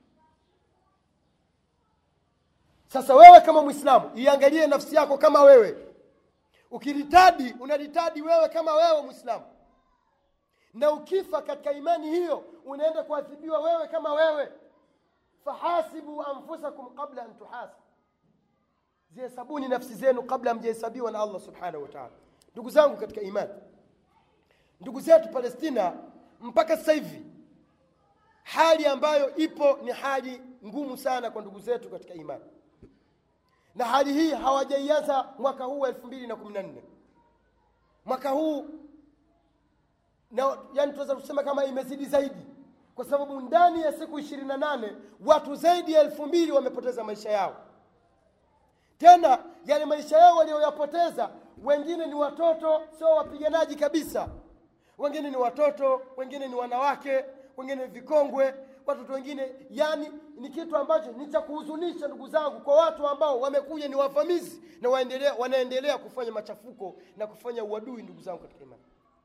sasa wewe kama mwislamu iangalie nafsi yako kama wewe ukiritadi unaritadi wewe kama wewe mwislamu na ukifa katika imani hiyo unaenda kuadhibiwa wewe kama wewe fahasibu anfusakum qabla an tuhasib zihesabuni nafsi zenu kabla mjahesabiwa na allah subhanahu wa taala ndugu zangu katika imani ndugu zetu palestina mpaka sasa hivi hali ambayo ipo ni hali ngumu sana kwa ndugu zetu katika imani na hali hii hawajaianza mwaka huu wa elfu mbili na kumi na nne mwaka huu na yani tunaweza kusema kama imezidi zaidi kwa sababu ndani ya siku ishirini na nane watu zaidi ya elfu mbili wamepoteza maisha yao tena yale maisha yao walioyapoteza wengine ni watoto sio wapiganaji kabisa wengine ni watoto wengine ni wanawake wengine ni vikongwe watoto wengine yani ni kitu ambacho ni cha kuhuzunisha ndugu zangu kwa watu ambao wamekuja ni wavamizi na waendelea, wanaendelea kufanya machafuko na kufanya uadui ndugu zangu katika imani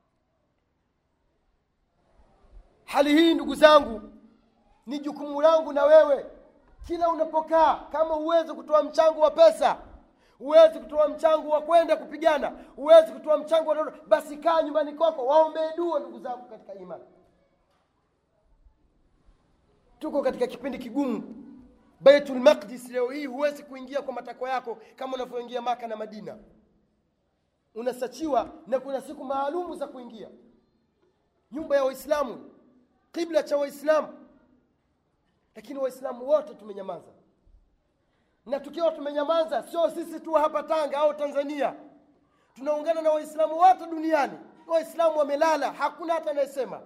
hali hii ndugu zangu ni jukumu langu na wewe kila unapokaa kama huwezi kutoa mchango wa pesa huwezi kutoa mchango wa kwenda kupigana huwezi kutoa mchango wa basi kaa nyumbani kwako waombee dua ndugu zangu katika imani tuko katika kipindi kigumu baitul maqdis leo hii huwezi kuingia kwa matakwa yako kama unavyoingia maka na madina unasachiwa na kuna siku maalumu za kuingia nyumba ya waislamu kibla cha waislamu lakini waislamu wote tumenyamaza na tukiwa tumenyamaza sio sisi tu hapa tanga au tanzania tunaungana na waislamu wote duniani waislamu wamelala hakuna hata anayesema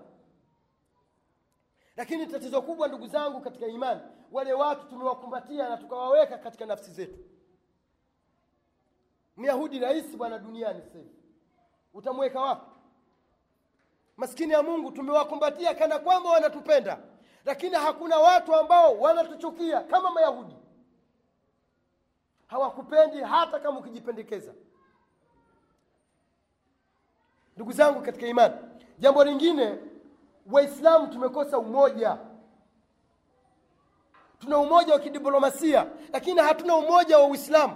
lakini tatizo kubwa ndugu zangu katika imani wale watu tumewakumbatia na tukawaweka katika nafsi zetu myahudi rahisi bwana duniani sasa hivi utamweka wapi maskini ya mungu tumewakumbatia kana kwamba wanatupenda lakini hakuna watu ambao wanatuchukia kama mayahudi hawakupendi hata kama ukijipendekeza ndugu zangu katika imani jambo lingine waislamu tumekosa umoja tuna umoja wa kidiplomasia lakini hatuna umoja wa uislamu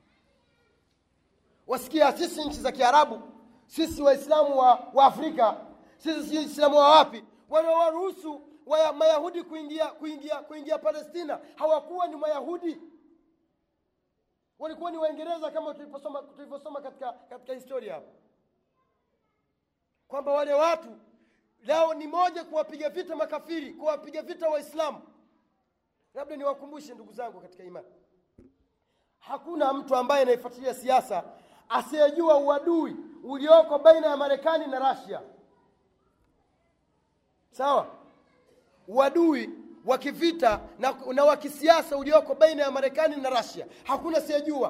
wasikia sisi nchi za kiarabu sisi waislamu wa, wa afrika sisi waislamu wa wapi wanawaruhusu wa mayahudi kuingia kuingia kuingia palestina hawakuwa ni mayahudi walikuwa ni waingereza kama tulivyosoma tulivyosoma katika, katika historia hapo kwamba wale watu lao ni moja kuwapiga vita makafiri kuwapiga vita waislamu labda niwakumbushe ndugu zangu katika imani hakuna mtu ambaye anaifuatilia siasa asiyejua uadui ulioko baina ya marekani na rasia sawa uadui wa kivita na, na wa kisiasa ulioko baina ya marekani na rasia hakuna asiyejua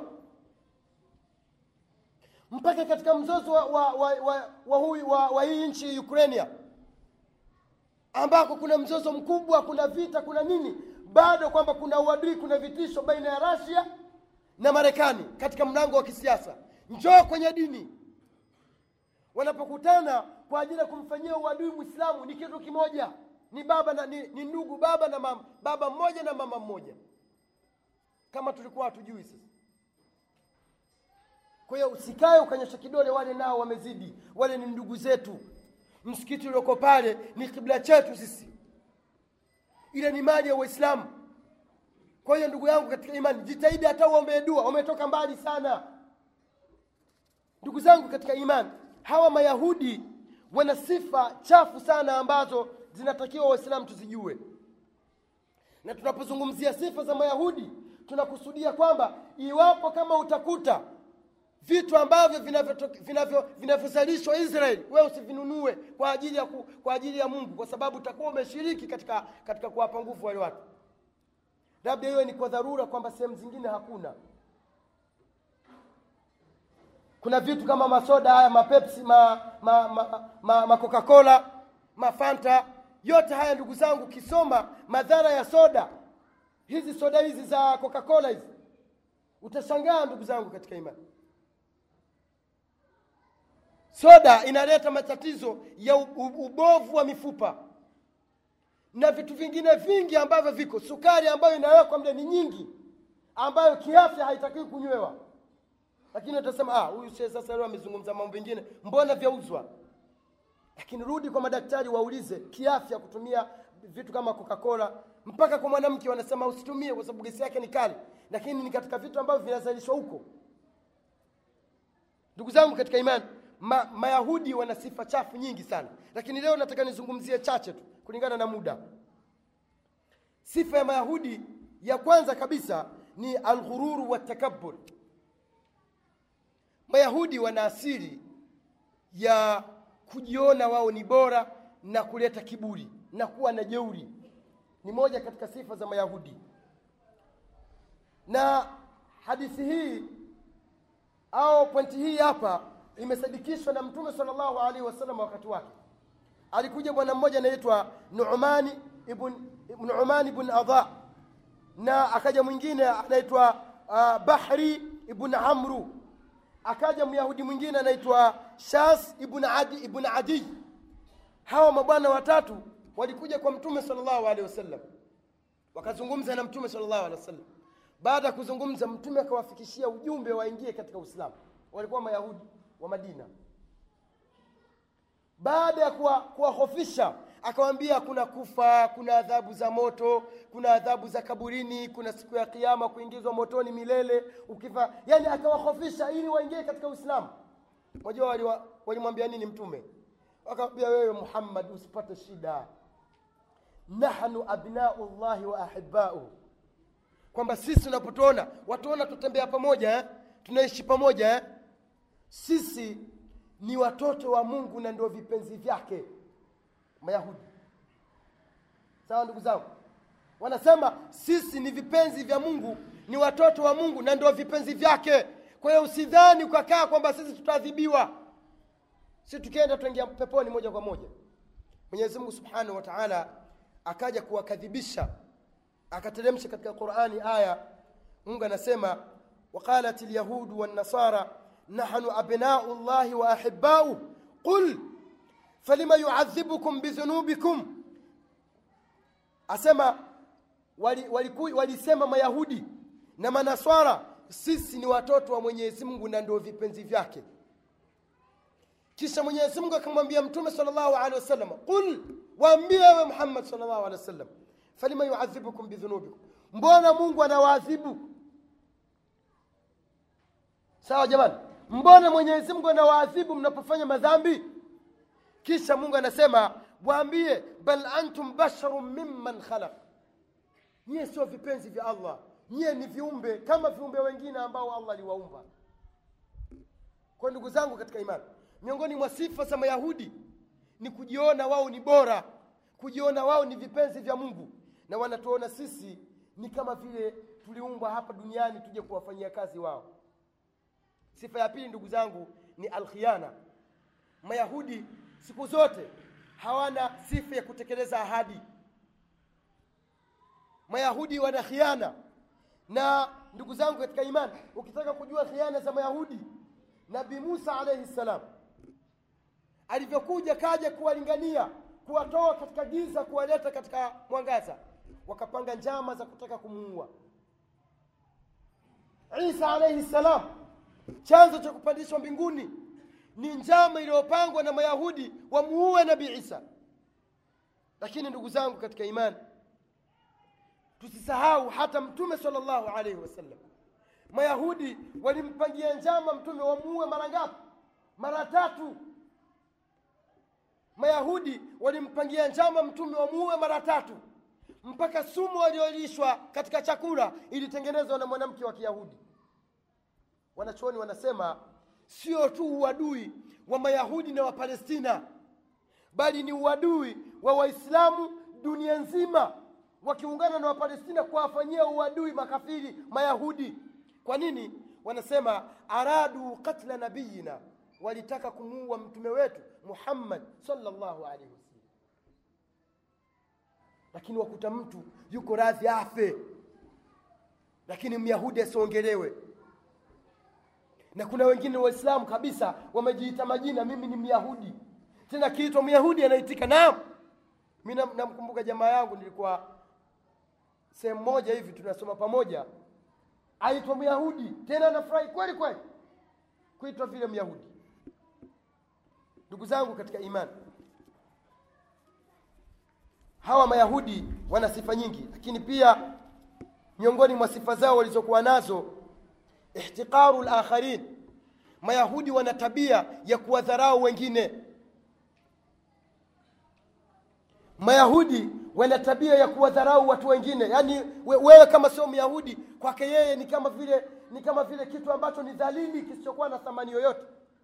mpaka katika mzozo wa, wa, wa, wa, wa, hui, wa, wa hii nchi ukrainia ambako kuna mzozo mkubwa kuna vita kuna nini bado kwamba kuna uadui kuna vitisho baina ya rasia na marekani katika mlango wa kisiasa njoo kwenye dini wanapokutana kwa ajili ya kumfanyia uadui mwislamu ni kitu kimoja ni baba na, ni, ni ndugu baba na mama baba mmoja na mama mmoja kama tulikuwa hatujui sasa kwa hiyo usikae ukanyosha kidole wale nao wamezidi wale ni ndugu zetu msikiti ulioko pale ni kibla chetu sisi ile ni mali ya waislamu kwa hiyo ndugu yangu katika imani jitahidi hata uombee dua umetoka mbali sana ndugu zangu katika imani hawa mayahudi wana sifa chafu sana ambazo zinatakiwa waislamu tuzijue na tunapozungumzia sifa za mayahudi tunakusudia kwamba iwapo kama utakuta vitu ambavyo vinavyozalishwa vinavyo, vinavyo israeli wewe usivinunue kwa ajili ya ku, kwa ajili ya mungu kwa sababu utakuwa umeshiriki katika katika kuwapa nguvu wale watu labda hiyo ni kwa dharura kwamba sehemu zingine hakuna kuna vitu kama masoda haya mapepsi ma, ma, ma, ma, ma coca cola mafanta yote haya ndugu zangu ukisoma madhara ya soda hizi soda hizi za coca cola hizi utashangaa ndugu zangu katika imani soda inaleta matatizo ya ubovu wa mifupa na vitu vingine vingi ambavyo viko sukari ambayo inawekwa mle ni nyingi ambayo kiafya haitakiwi kunywewa lakini utasema ah huyu shehe sasa leo amezungumza mambo mengine mbona vyauzwa lakini rudi kwa madaktari waulize kiafya kutumia vitu kama coca-cola mpaka kwa mwanamke wanasema usitumie kwa sababu gesi yake ni kali lakini ni katika vitu ambavyo vinazalishwa huko ndugu zangu katika imani ma, mayahudi wana sifa chafu nyingi sana lakini leo nataka nizungumzie chache tu kulingana na muda sifa ya mayahudi ya kwanza kabisa ni alghururu watakabur mayahudi wana asili ya kujiona wao ni bora na kuleta kiburi na kuwa na jeuri ni moja katika sifa za mayahudi na hadithi hii au pointi hii hapa imesadikishwa na mtume sallallahu alaihi wasallam wakati wake alikuja bwana mmoja anaitwa nu'mani ibn nu'mani ibn adha na akaja mwingine anaitwa uh, bahri ibn amru akaja myahudi mwingine anaitwa shas ibn adi ibn adi hawa mabwana watatu walikuja kwa mtume sallallahu alaihi wasallam wakazungumza na mtume sallallahu alaihi wasallam baada ya kuzungumza mtume akawafikishia ujumbe waingie katika uislamu walikuwa mayahudi wa madina baada ya kuwa- kuwahofisha akawambia kuna kufa kuna adhabu za moto kuna adhabu za kaburini kuna siku ya kiama kuingizwa motoni milele ukifa yani akawahofisha ili waingie katika uislamu unajua waliwa- walimwambia nini mtume wakamwambia wewe muhammad usipate shida nahnu abnau llahi wa ahibauhu kwamba sisi tunapotuona watuona tutembea pamoja eh? tunaishi pamoja eh? sisi ni watoto wa mungu na ndio vipenzi vyake mayahudi sawa ndugu zangu wanasema sisi ni vipenzi vya mungu ni watoto wa mungu na ndio vipenzi vyake kwa hiyo usidhani ukakaa kwamba sisi tutaadhibiwa si tukienda tuingia peponi moja kwa moja mwenyezi mungu subhanahu wa taala akaja kuwakadhibisha akateremsha katika qurani aya mungu anasema waqalat lyahudu wannasara nahnu abnau llahi wa ahibauh qul falima yuadhibukum bidhunubikum asema walisema wali, wali walisema mayahudi na manaswara sisi ni watoto wa mwenyezi mungu na ndio vipenzi vyake kisha mwenyezi mungu akamwambia mtume sal llahu alehi wasallam qul waambie wewe muhammad sal llahu alehi wasallam falima yuadhibukum bidhunubikum mbona mungu anawaadhibu sawa jamani mbona mwenyezi mungu anawaadhibu mnapofanya madhambi kisha mungu anasema waambie bal antum basharun mimman khalaq nyie sio vipenzi vya allah nyie ni viumbe kama viumbe wengine ambao allah aliwaumba kwa ndugu zangu katika imani miongoni mwa sifa za mayahudi ni kujiona wao ni bora kujiona wao ni vipenzi vya mungu na wanatuona sisi ni kama vile tuliumbwa hapa duniani tuje kuwafanyia kazi wao sifa ya pili ndugu zangu ni alkhiana mayahudi siku zote hawana sifa ya kutekeleza ahadi mayahudi wana khiana na ndugu zangu katika imani ukitaka kujua khiana za mayahudi nabii musa alaihi ssalam alivyokuja kaja kuwalingania kuwatoa katika giza kuwaleta katika mwangaza wakapanga njama za kutaka kumuua isa alaihi ssalam chanzo cha kupandishwa mbinguni ni njama iliyopangwa na mayahudi wamuue nabii isa lakini ndugu zangu katika imani tusisahau hata mtume sala llahu alaihi wasallam mayahudi walimpangia njama mtume wamuue mara ngapi mara tatu mayahudi walimpangia njama mtume wamuue mara tatu mpaka sumu waliolishwa katika chakula ilitengenezwa na mwanamke wa kiyahudi wanachuoni wanasema sio tu uadui wa mayahudi na wapalestina bali ni uadui wa waislamu dunia nzima wakiungana na wapalestina kuwafanyia uadui makafiri mayahudi kwa nini wanasema aradu katla nabiyina walitaka kumuua mtume wetu muhammad salllahu alaihi wasallam lakini wakuta mtu yuko radhi afe lakini myahudi asiongelewe na kuna wengine waislamu kabisa wamejiita majina mimi ni myahudi tena kiitwa myahudi anaitika naam mi nam- namkumbuka jamaa yangu nilikuwa sehemu moja hivi tunasoma pamoja aitwa myahudi tena anafurahi kweli kweli kuitwa vile myahudi ndugu zangu katika imani hawa mayahudi wana sifa nyingi lakini pia miongoni mwa sifa zao walizokuwa nazo ihtiqaru lakharin mayahudi wana tabia ya kuwadharau wengine mayahudi wana tabia ya kuwadharau watu wengine yaani we, wewe kama sio myahudi kwake yeye ni kama vile ni kama vile kitu ambacho ni dhalili kisichokuwa na thamani yoyote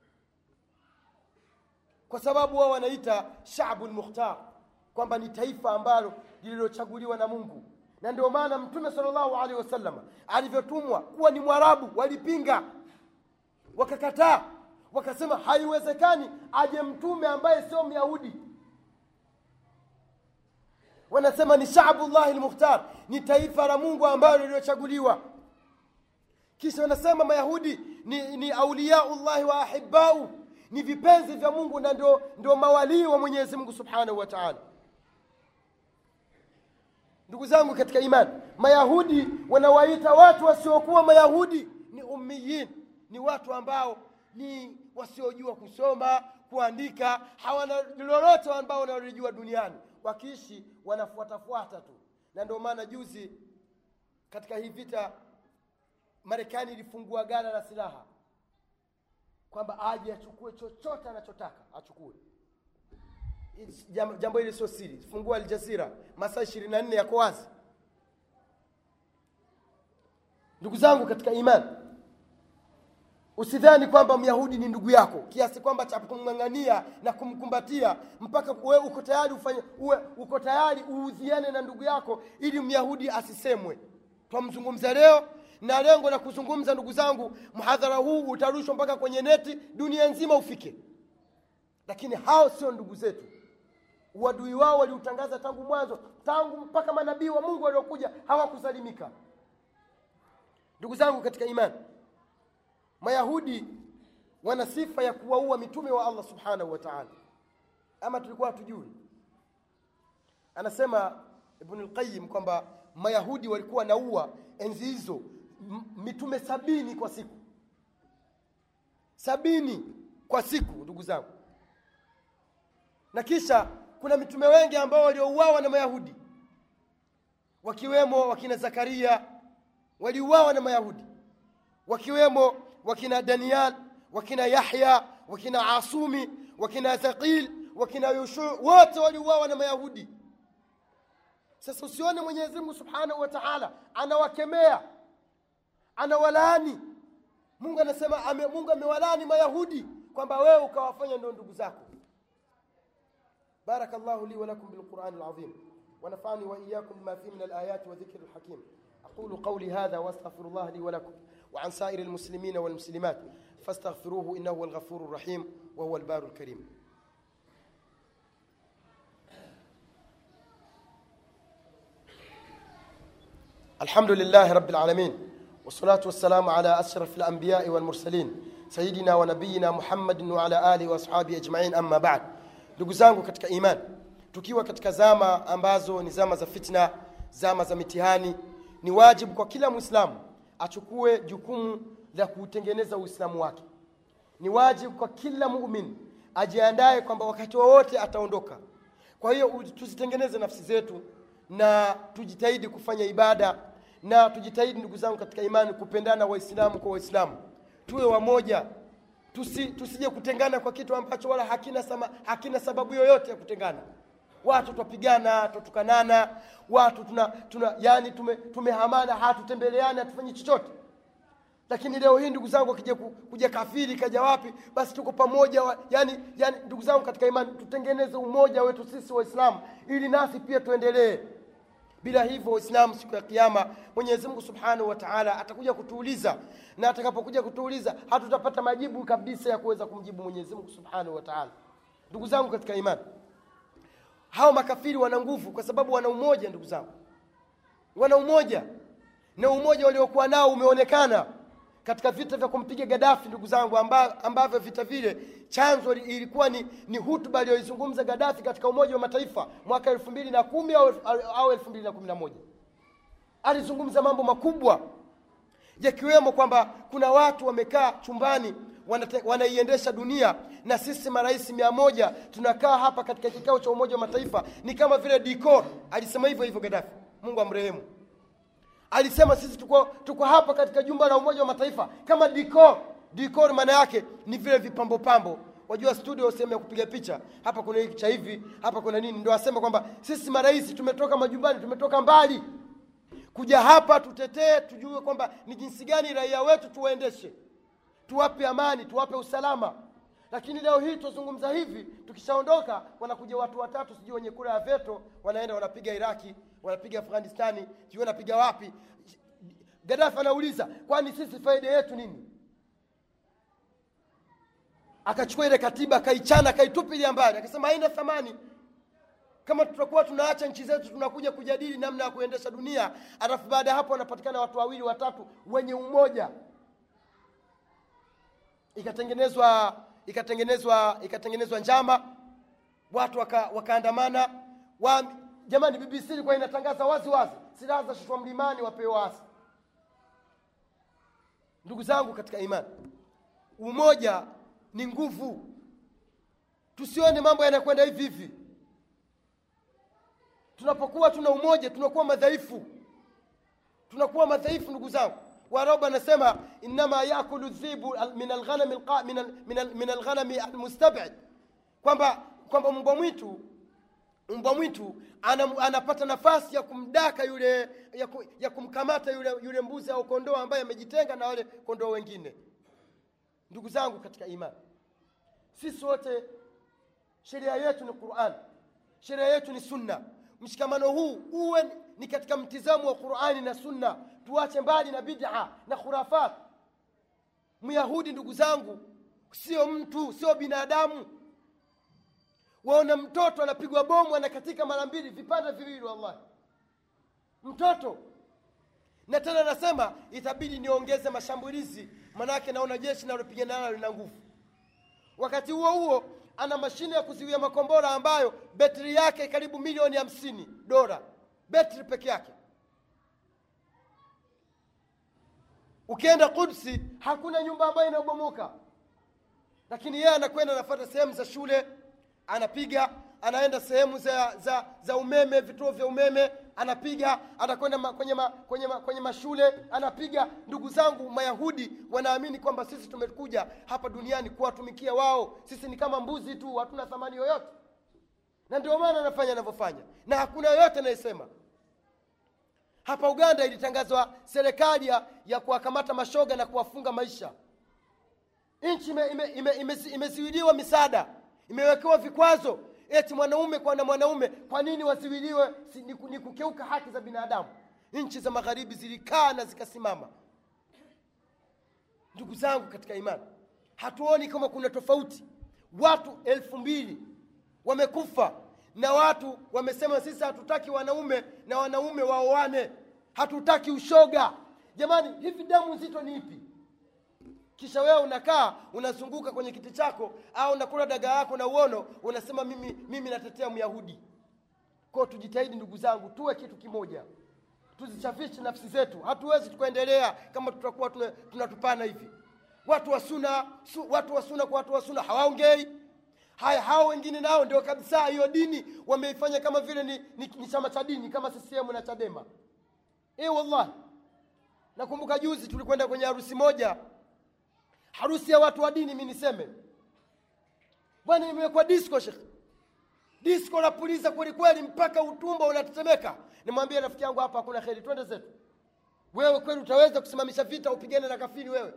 kwa sababu wao wanaita shabu lmukhtar kwamba ni taifa ambalo lililochaguliwa na mungu na ndio maana mtume salllahu alehi wasallam alivyotumwa kuwa ni mwarabu walipinga wakakataa wakasema haiwezekani aje mtume ambaye sio myahudi wanasema ni shabullahi lmukhtar ni taifa la mungu ambalo lililochaguliwa kisha wanasema mayahudi ni, ni auliyaullahi wa ahibau ni vipenzi vya mungu na ndio, ndio mawalii wa mwenyezi mungu subhanahu wa taala ndugu zangu katika imani mayahudi wanawaita watu wasiokuwa mayahudi ni ummiyin ni watu ambao ni wasiojua kusoma kuandika hawana lolote ambao wanalijua duniani wakiishi wanafuatafuata tu na ndio maana juzi katika hii vita marekani ilifungua gala la silaha kwamba aje achukue chochote anachotaka achukue Jam- jambo hili sio siri fungua aljazira masaa ishirini na nne yako wazi ndugu zangu katika imani usidhani kwamba myahudi ni ndugu yako kiasi kwamba cha kumng'ang'ania na kumkumbatia mpaka uwe uko tayari ufanye uwe uko tayari uudhiane na ndugu yako ili myahudi asisemwe twamzungumza leo na lengo la kuzungumza ndugu zangu mhadhara huu utarushwa mpaka kwenye neti dunia nzima ufike lakini hao sio ndugu zetu uadui wao waliutangaza tangu mwanzo tangu mpaka manabii wa mungu waliokuja hawakusalimika ndugu zangu katika imani mayahudi wana sifa ya kuwaua mitume wa allah subhanahu wa taala ama tulikuwa hatujui anasema ibn lqayim kwamba mayahudi walikuwa wanaua enzi hizo m- mitume sabini kwa siku sabini kwa siku ndugu zangu na kisha kuna mitume wengi ambao waliouawa na mayahudi wakiwemo wakina zakaria waliuawa na mayahudi wakiwemo wakina daniel wakina yahya wakina asumi wakina thaqil wakina yushu wote waliuawa na mayahudi sasa usione mwenyezi mungu subhanahu wa taala anawakemea anawalaani mungu anasema ame, mungu amewalaani mayahudi kwamba wewe ukawafanya ndio ndugu zako بارك الله لي ولكم بالقرآن العظيم ونفعني وإياكم بما فيه من الآيات وذكر الحكيم أقول قولي هذا وأستغفر الله لي ولكم وعن سائر المسلمين والمسلمات فاستغفروه إنه هو الغفور الرحيم وهو البار الكريم الحمد لله رب العالمين والصلاة والسلام على أشرف الأنبياء والمرسلين سيدنا ونبينا محمد وعلى آله وأصحابه أجمعين أما بعد ndugu zangu katika imani tukiwa katika zama ambazo ni zama za fitna zama za mitihani ni wajibu kwa kila mwislamu achukue jukumu la kuutengeneza uislamu wake ni wajibu kwa kila mumin ajiandaye kwamba wakati wowote ataondoka kwa hiyo u- tuzitengeneze nafsi zetu na tujitahidi kufanya ibada na tujitahidi ndugu zangu katika imani kupendana waislamu kwa waislamu tuwe wamoja tusi, tusije kutengana kwa kitu ambacho wala hakina, sama, hakina sababu yoyote ya kutengana watu twapigana twatukanana watu tuna, tuna yani tume, tumehamana hatutembeleani hatufanyi chochote lakini leo hii ndugu zangu akija ku- kuja kafiri kaja wapi basi tuko pamoja wa, yani, yani ndugu zangu katika imani tutengeneze umoja wetu sisi waislamu ili nasi pia tuendelee bila hivyo waislamu siku ya kiama mwenyezi mungu subhanahu wa taala atakuja kutuuliza na atakapokuja kutuuliza hatutapata majibu kabisa ya kuweza kumjibu mwenyezi mungu subhanahu wa taala ndugu zangu katika imani hao makafiri wana nguvu kwa sababu wana umoja ndugu zangu wana umoja na umoja waliokuwa nao umeonekana katika vita vya kumpiga Gaddafi ndugu zangu, amba, ambavyo vita vile chanzo li- ilikuwa ni, ni hutuba aliyoizungumza Gaddafi katika Umoja wa Mataifa mwaka elfu mbili na kumi au, au elfu mbili na kumi na moja alizungumza mambo makubwa yakiwemo kwamba kuna watu wamekaa chumbani wanate- wanaiendesha dunia na sisi marais mia moja tunakaa hapa katika kikao cha Umoja wa Mataifa ni kama vile decor. Alisema hivyo hivyo Gaddafi, Mungu amrehemu. Alisema sisi tuko, tuko hapa katika jumba la Umoja wa Mataifa kama decor. Decor maana yake ni vile vipambo pambo. Wajua studio sehemu ya kupiga picha, hapa kuna hiki cha hivi, hapa kuna nini, ndio asema kwamba sisi marais tumetoka majumbani, tumetoka mbali kuja hapa tutetee, tujue kwamba ni jinsi gani raia wetu tuwaendeshe, tuwape amani, tuwape usalama. Lakini leo hii tuzungumza hivi, tukishaondoka wanakuja watu watatu, sijui wenye kura ya veto, wanaenda wanapiga Iraki, wanapiga Afghanistani, sijui wanapiga wapi. Gaddafi anauliza kwani sisi faida yetu nini? Akachukua ile katiba akaichana, akaitupilia mbali, akasema haina thamani kama tutakuwa tunaacha nchi zetu tunakuja kujadili namna ya kuendesha dunia alafu baada ya hapo wanapatikana watu wawili watatu wenye umoja ikatengenezwa ikatengenezwa ikatengenezwa njama watu waka, wakaandamana wa, jamani bbc ilikuwa inatangaza wazi wazi silaha za shushwa mlimani wapewe waasi ndugu zangu katika imani umoja ni nguvu tusione mambo yanakwenda hivi hivi tunapokuwa tuna umoja tunakuwa madhaifu tunakuwa madhaifu ndugu zangu warabu anasema innama yakulu dhibu al- min alghanami alqa- min al- min al- min alghanami almustabid kwamba kwamba mbwa mwitu mbwa mwitu ana, anapata nafasi ya kumdaka yule ya, ku, ya kumkamata yule, yule mbuzi au kondoo ambaye amejitenga na wale kondoo wengine ndugu zangu katika imani sisi wote sheria yetu ni quran sheria yetu ni sunna mshikamano huu uwe ni katika mtizamo wa qurani na sunna tuache mbali na bid'a na khurafat myahudi ndugu zangu sio mtu sio binadamu waona mtoto anapigwa bomu anakatika mara mbili vipande viwili wallahi mtoto na tena anasema itabidi niongeze mashambulizi manake naona jeshi nalopigana nalo lina nguvu wakati huo huo ana mashine ya kuziwia makombora ambayo betri yake karibu milioni hamsini dola betri peke yake ukienda kudsi hakuna nyumba ambayo inabomoka lakini yeye anakwenda anafuata sehemu za shule anapiga anaenda sehemu za, za, za umeme vituo vya umeme anapiga anakwenda ma, kwenye, ma, kwenye, ma, kwenye mashule anapiga ndugu zangu mayahudi wanaamini kwamba sisi tumekuja hapa duniani kuwatumikia wao sisi ni kama mbuzi tu hatuna thamani yoyote na ndio maana anafanya anavyofanya na hakuna yoyote anayesema hapa uganda ilitangazwa serikali ya, ya kuwakamata mashoga na kuwafunga maisha nchi imeziwiliwa ime, ime, ime, imeziwiliwa misaada imewekewa vikwazo eti mwanaume kwa na mwanaume kwa nini wasiwiliwe si, ni, ku- ni kukeuka haki za binadamu nchi za magharibi zilikaa na zikasimama ndugu zangu katika imani hatuoni kama kuna tofauti watu elfu mbili wamekufa na watu wamesema sisi hatutaki wanaume na wanaume waoane hatutaki ushoga jamani hivi damu nzito ni ipi kisha wewe unakaa unazunguka kwenye kiti chako au unakula daga yako na uono unasema mimi mimi natetea myahudi kwao tujitahidi ndugu zangu tuwe kitu kimoja tuzichafishe nafsi zetu hatuwezi tukaendelea kama tutakuwa tuna- tunatupana hivi watu wa suna su, watu wa suna kwa watu wa suna hawaongei haya hao wengine nao ndio kabisa hiyo dini wameifanya kama vile ni, ni, ni chama cha dini kama CCM na Chadema eh wallahi nakumbuka juzi tulikwenda kwenye harusi moja harusi ya watu wa dini mi niseme bwana imewekwa disco shekhe disco napuliza kweli kweli mpaka utumbo unatetemeka nimwambie rafiki yangu hapa hakuna kheri twende zetu wewe kweli utaweza kusimamisha vita upigane na kafiri wewe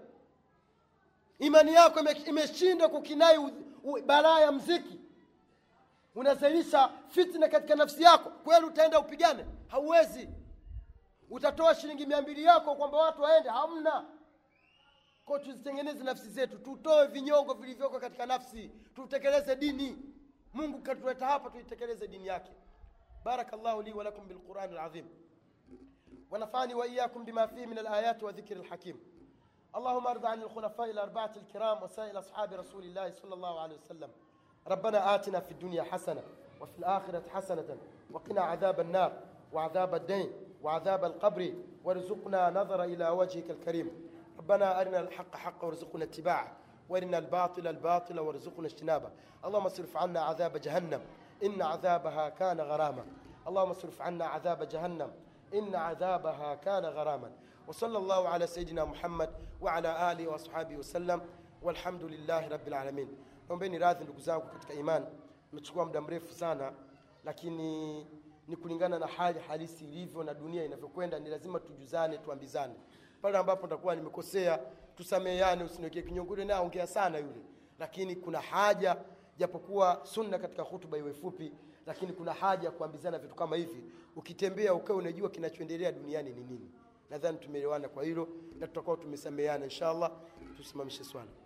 imani yako ime- imeshindwa kukinai u- u- balaa ya mziki unazalisha fitna katika nafsi yako kweli utaenda upigane hauwezi utatoa shilingi mia mbili yako kwamba watu waende hamna kwa tuzitengeneze nafsi zetu tutoe vinyongo vilivyoko katika nafsi tutekeleze dini mungu katuleta hapa tuitekeleze dini yake barakallahu li walakum bilqurani alazim ونفعني وإياكم بما فيه من الآيات وذكر الحكيم اللهم ارض عن الخلفاء الأربعة الكرام وسائر أصحاب رسول الله صلى الله عليه وسلم ربنا آتنا في الدنيا حسنة وفي الآخرة حسنة وقنا عذاب النار وعذاب الدين وعذاب القبر وارزقنا نظر إلى وجهك الكريم ربنا أرنا الحق حقا وارزقنا اتباعه وارنا الباطل الباطل وارزقنا اجتنابه اللهم اصرف عنا عذاب جهنم إن عذابها كان غراما اللهم اصرف عنا عذاب جهنم إن عذابها كان غراما وصلى الله على سيدنا محمد وعلى آله وأصحابه وسلم والحمد لله رب العالمين naombeni radhi ndugu zangu katika imani imechukua muda mrefu sana lakini ni kulingana na hali halisi ilivyo na dunia inavyokwenda ni lazima tujuzane tuambizane pale ambapo nitakuwa nimekosea tusameheane usiniwekee kinyongo yule naye ongea sana yule lakini kuna haja japokuwa sunna katika hutuba iwe fupi lakini kuna haja ya kuambizana vitu kama hivi ukitembea ukawe unajua kinachoendelea duniani ni nini nadhani tumeelewana kwa hilo na tutakuwa tumesameheana inshallah tusimamishe swala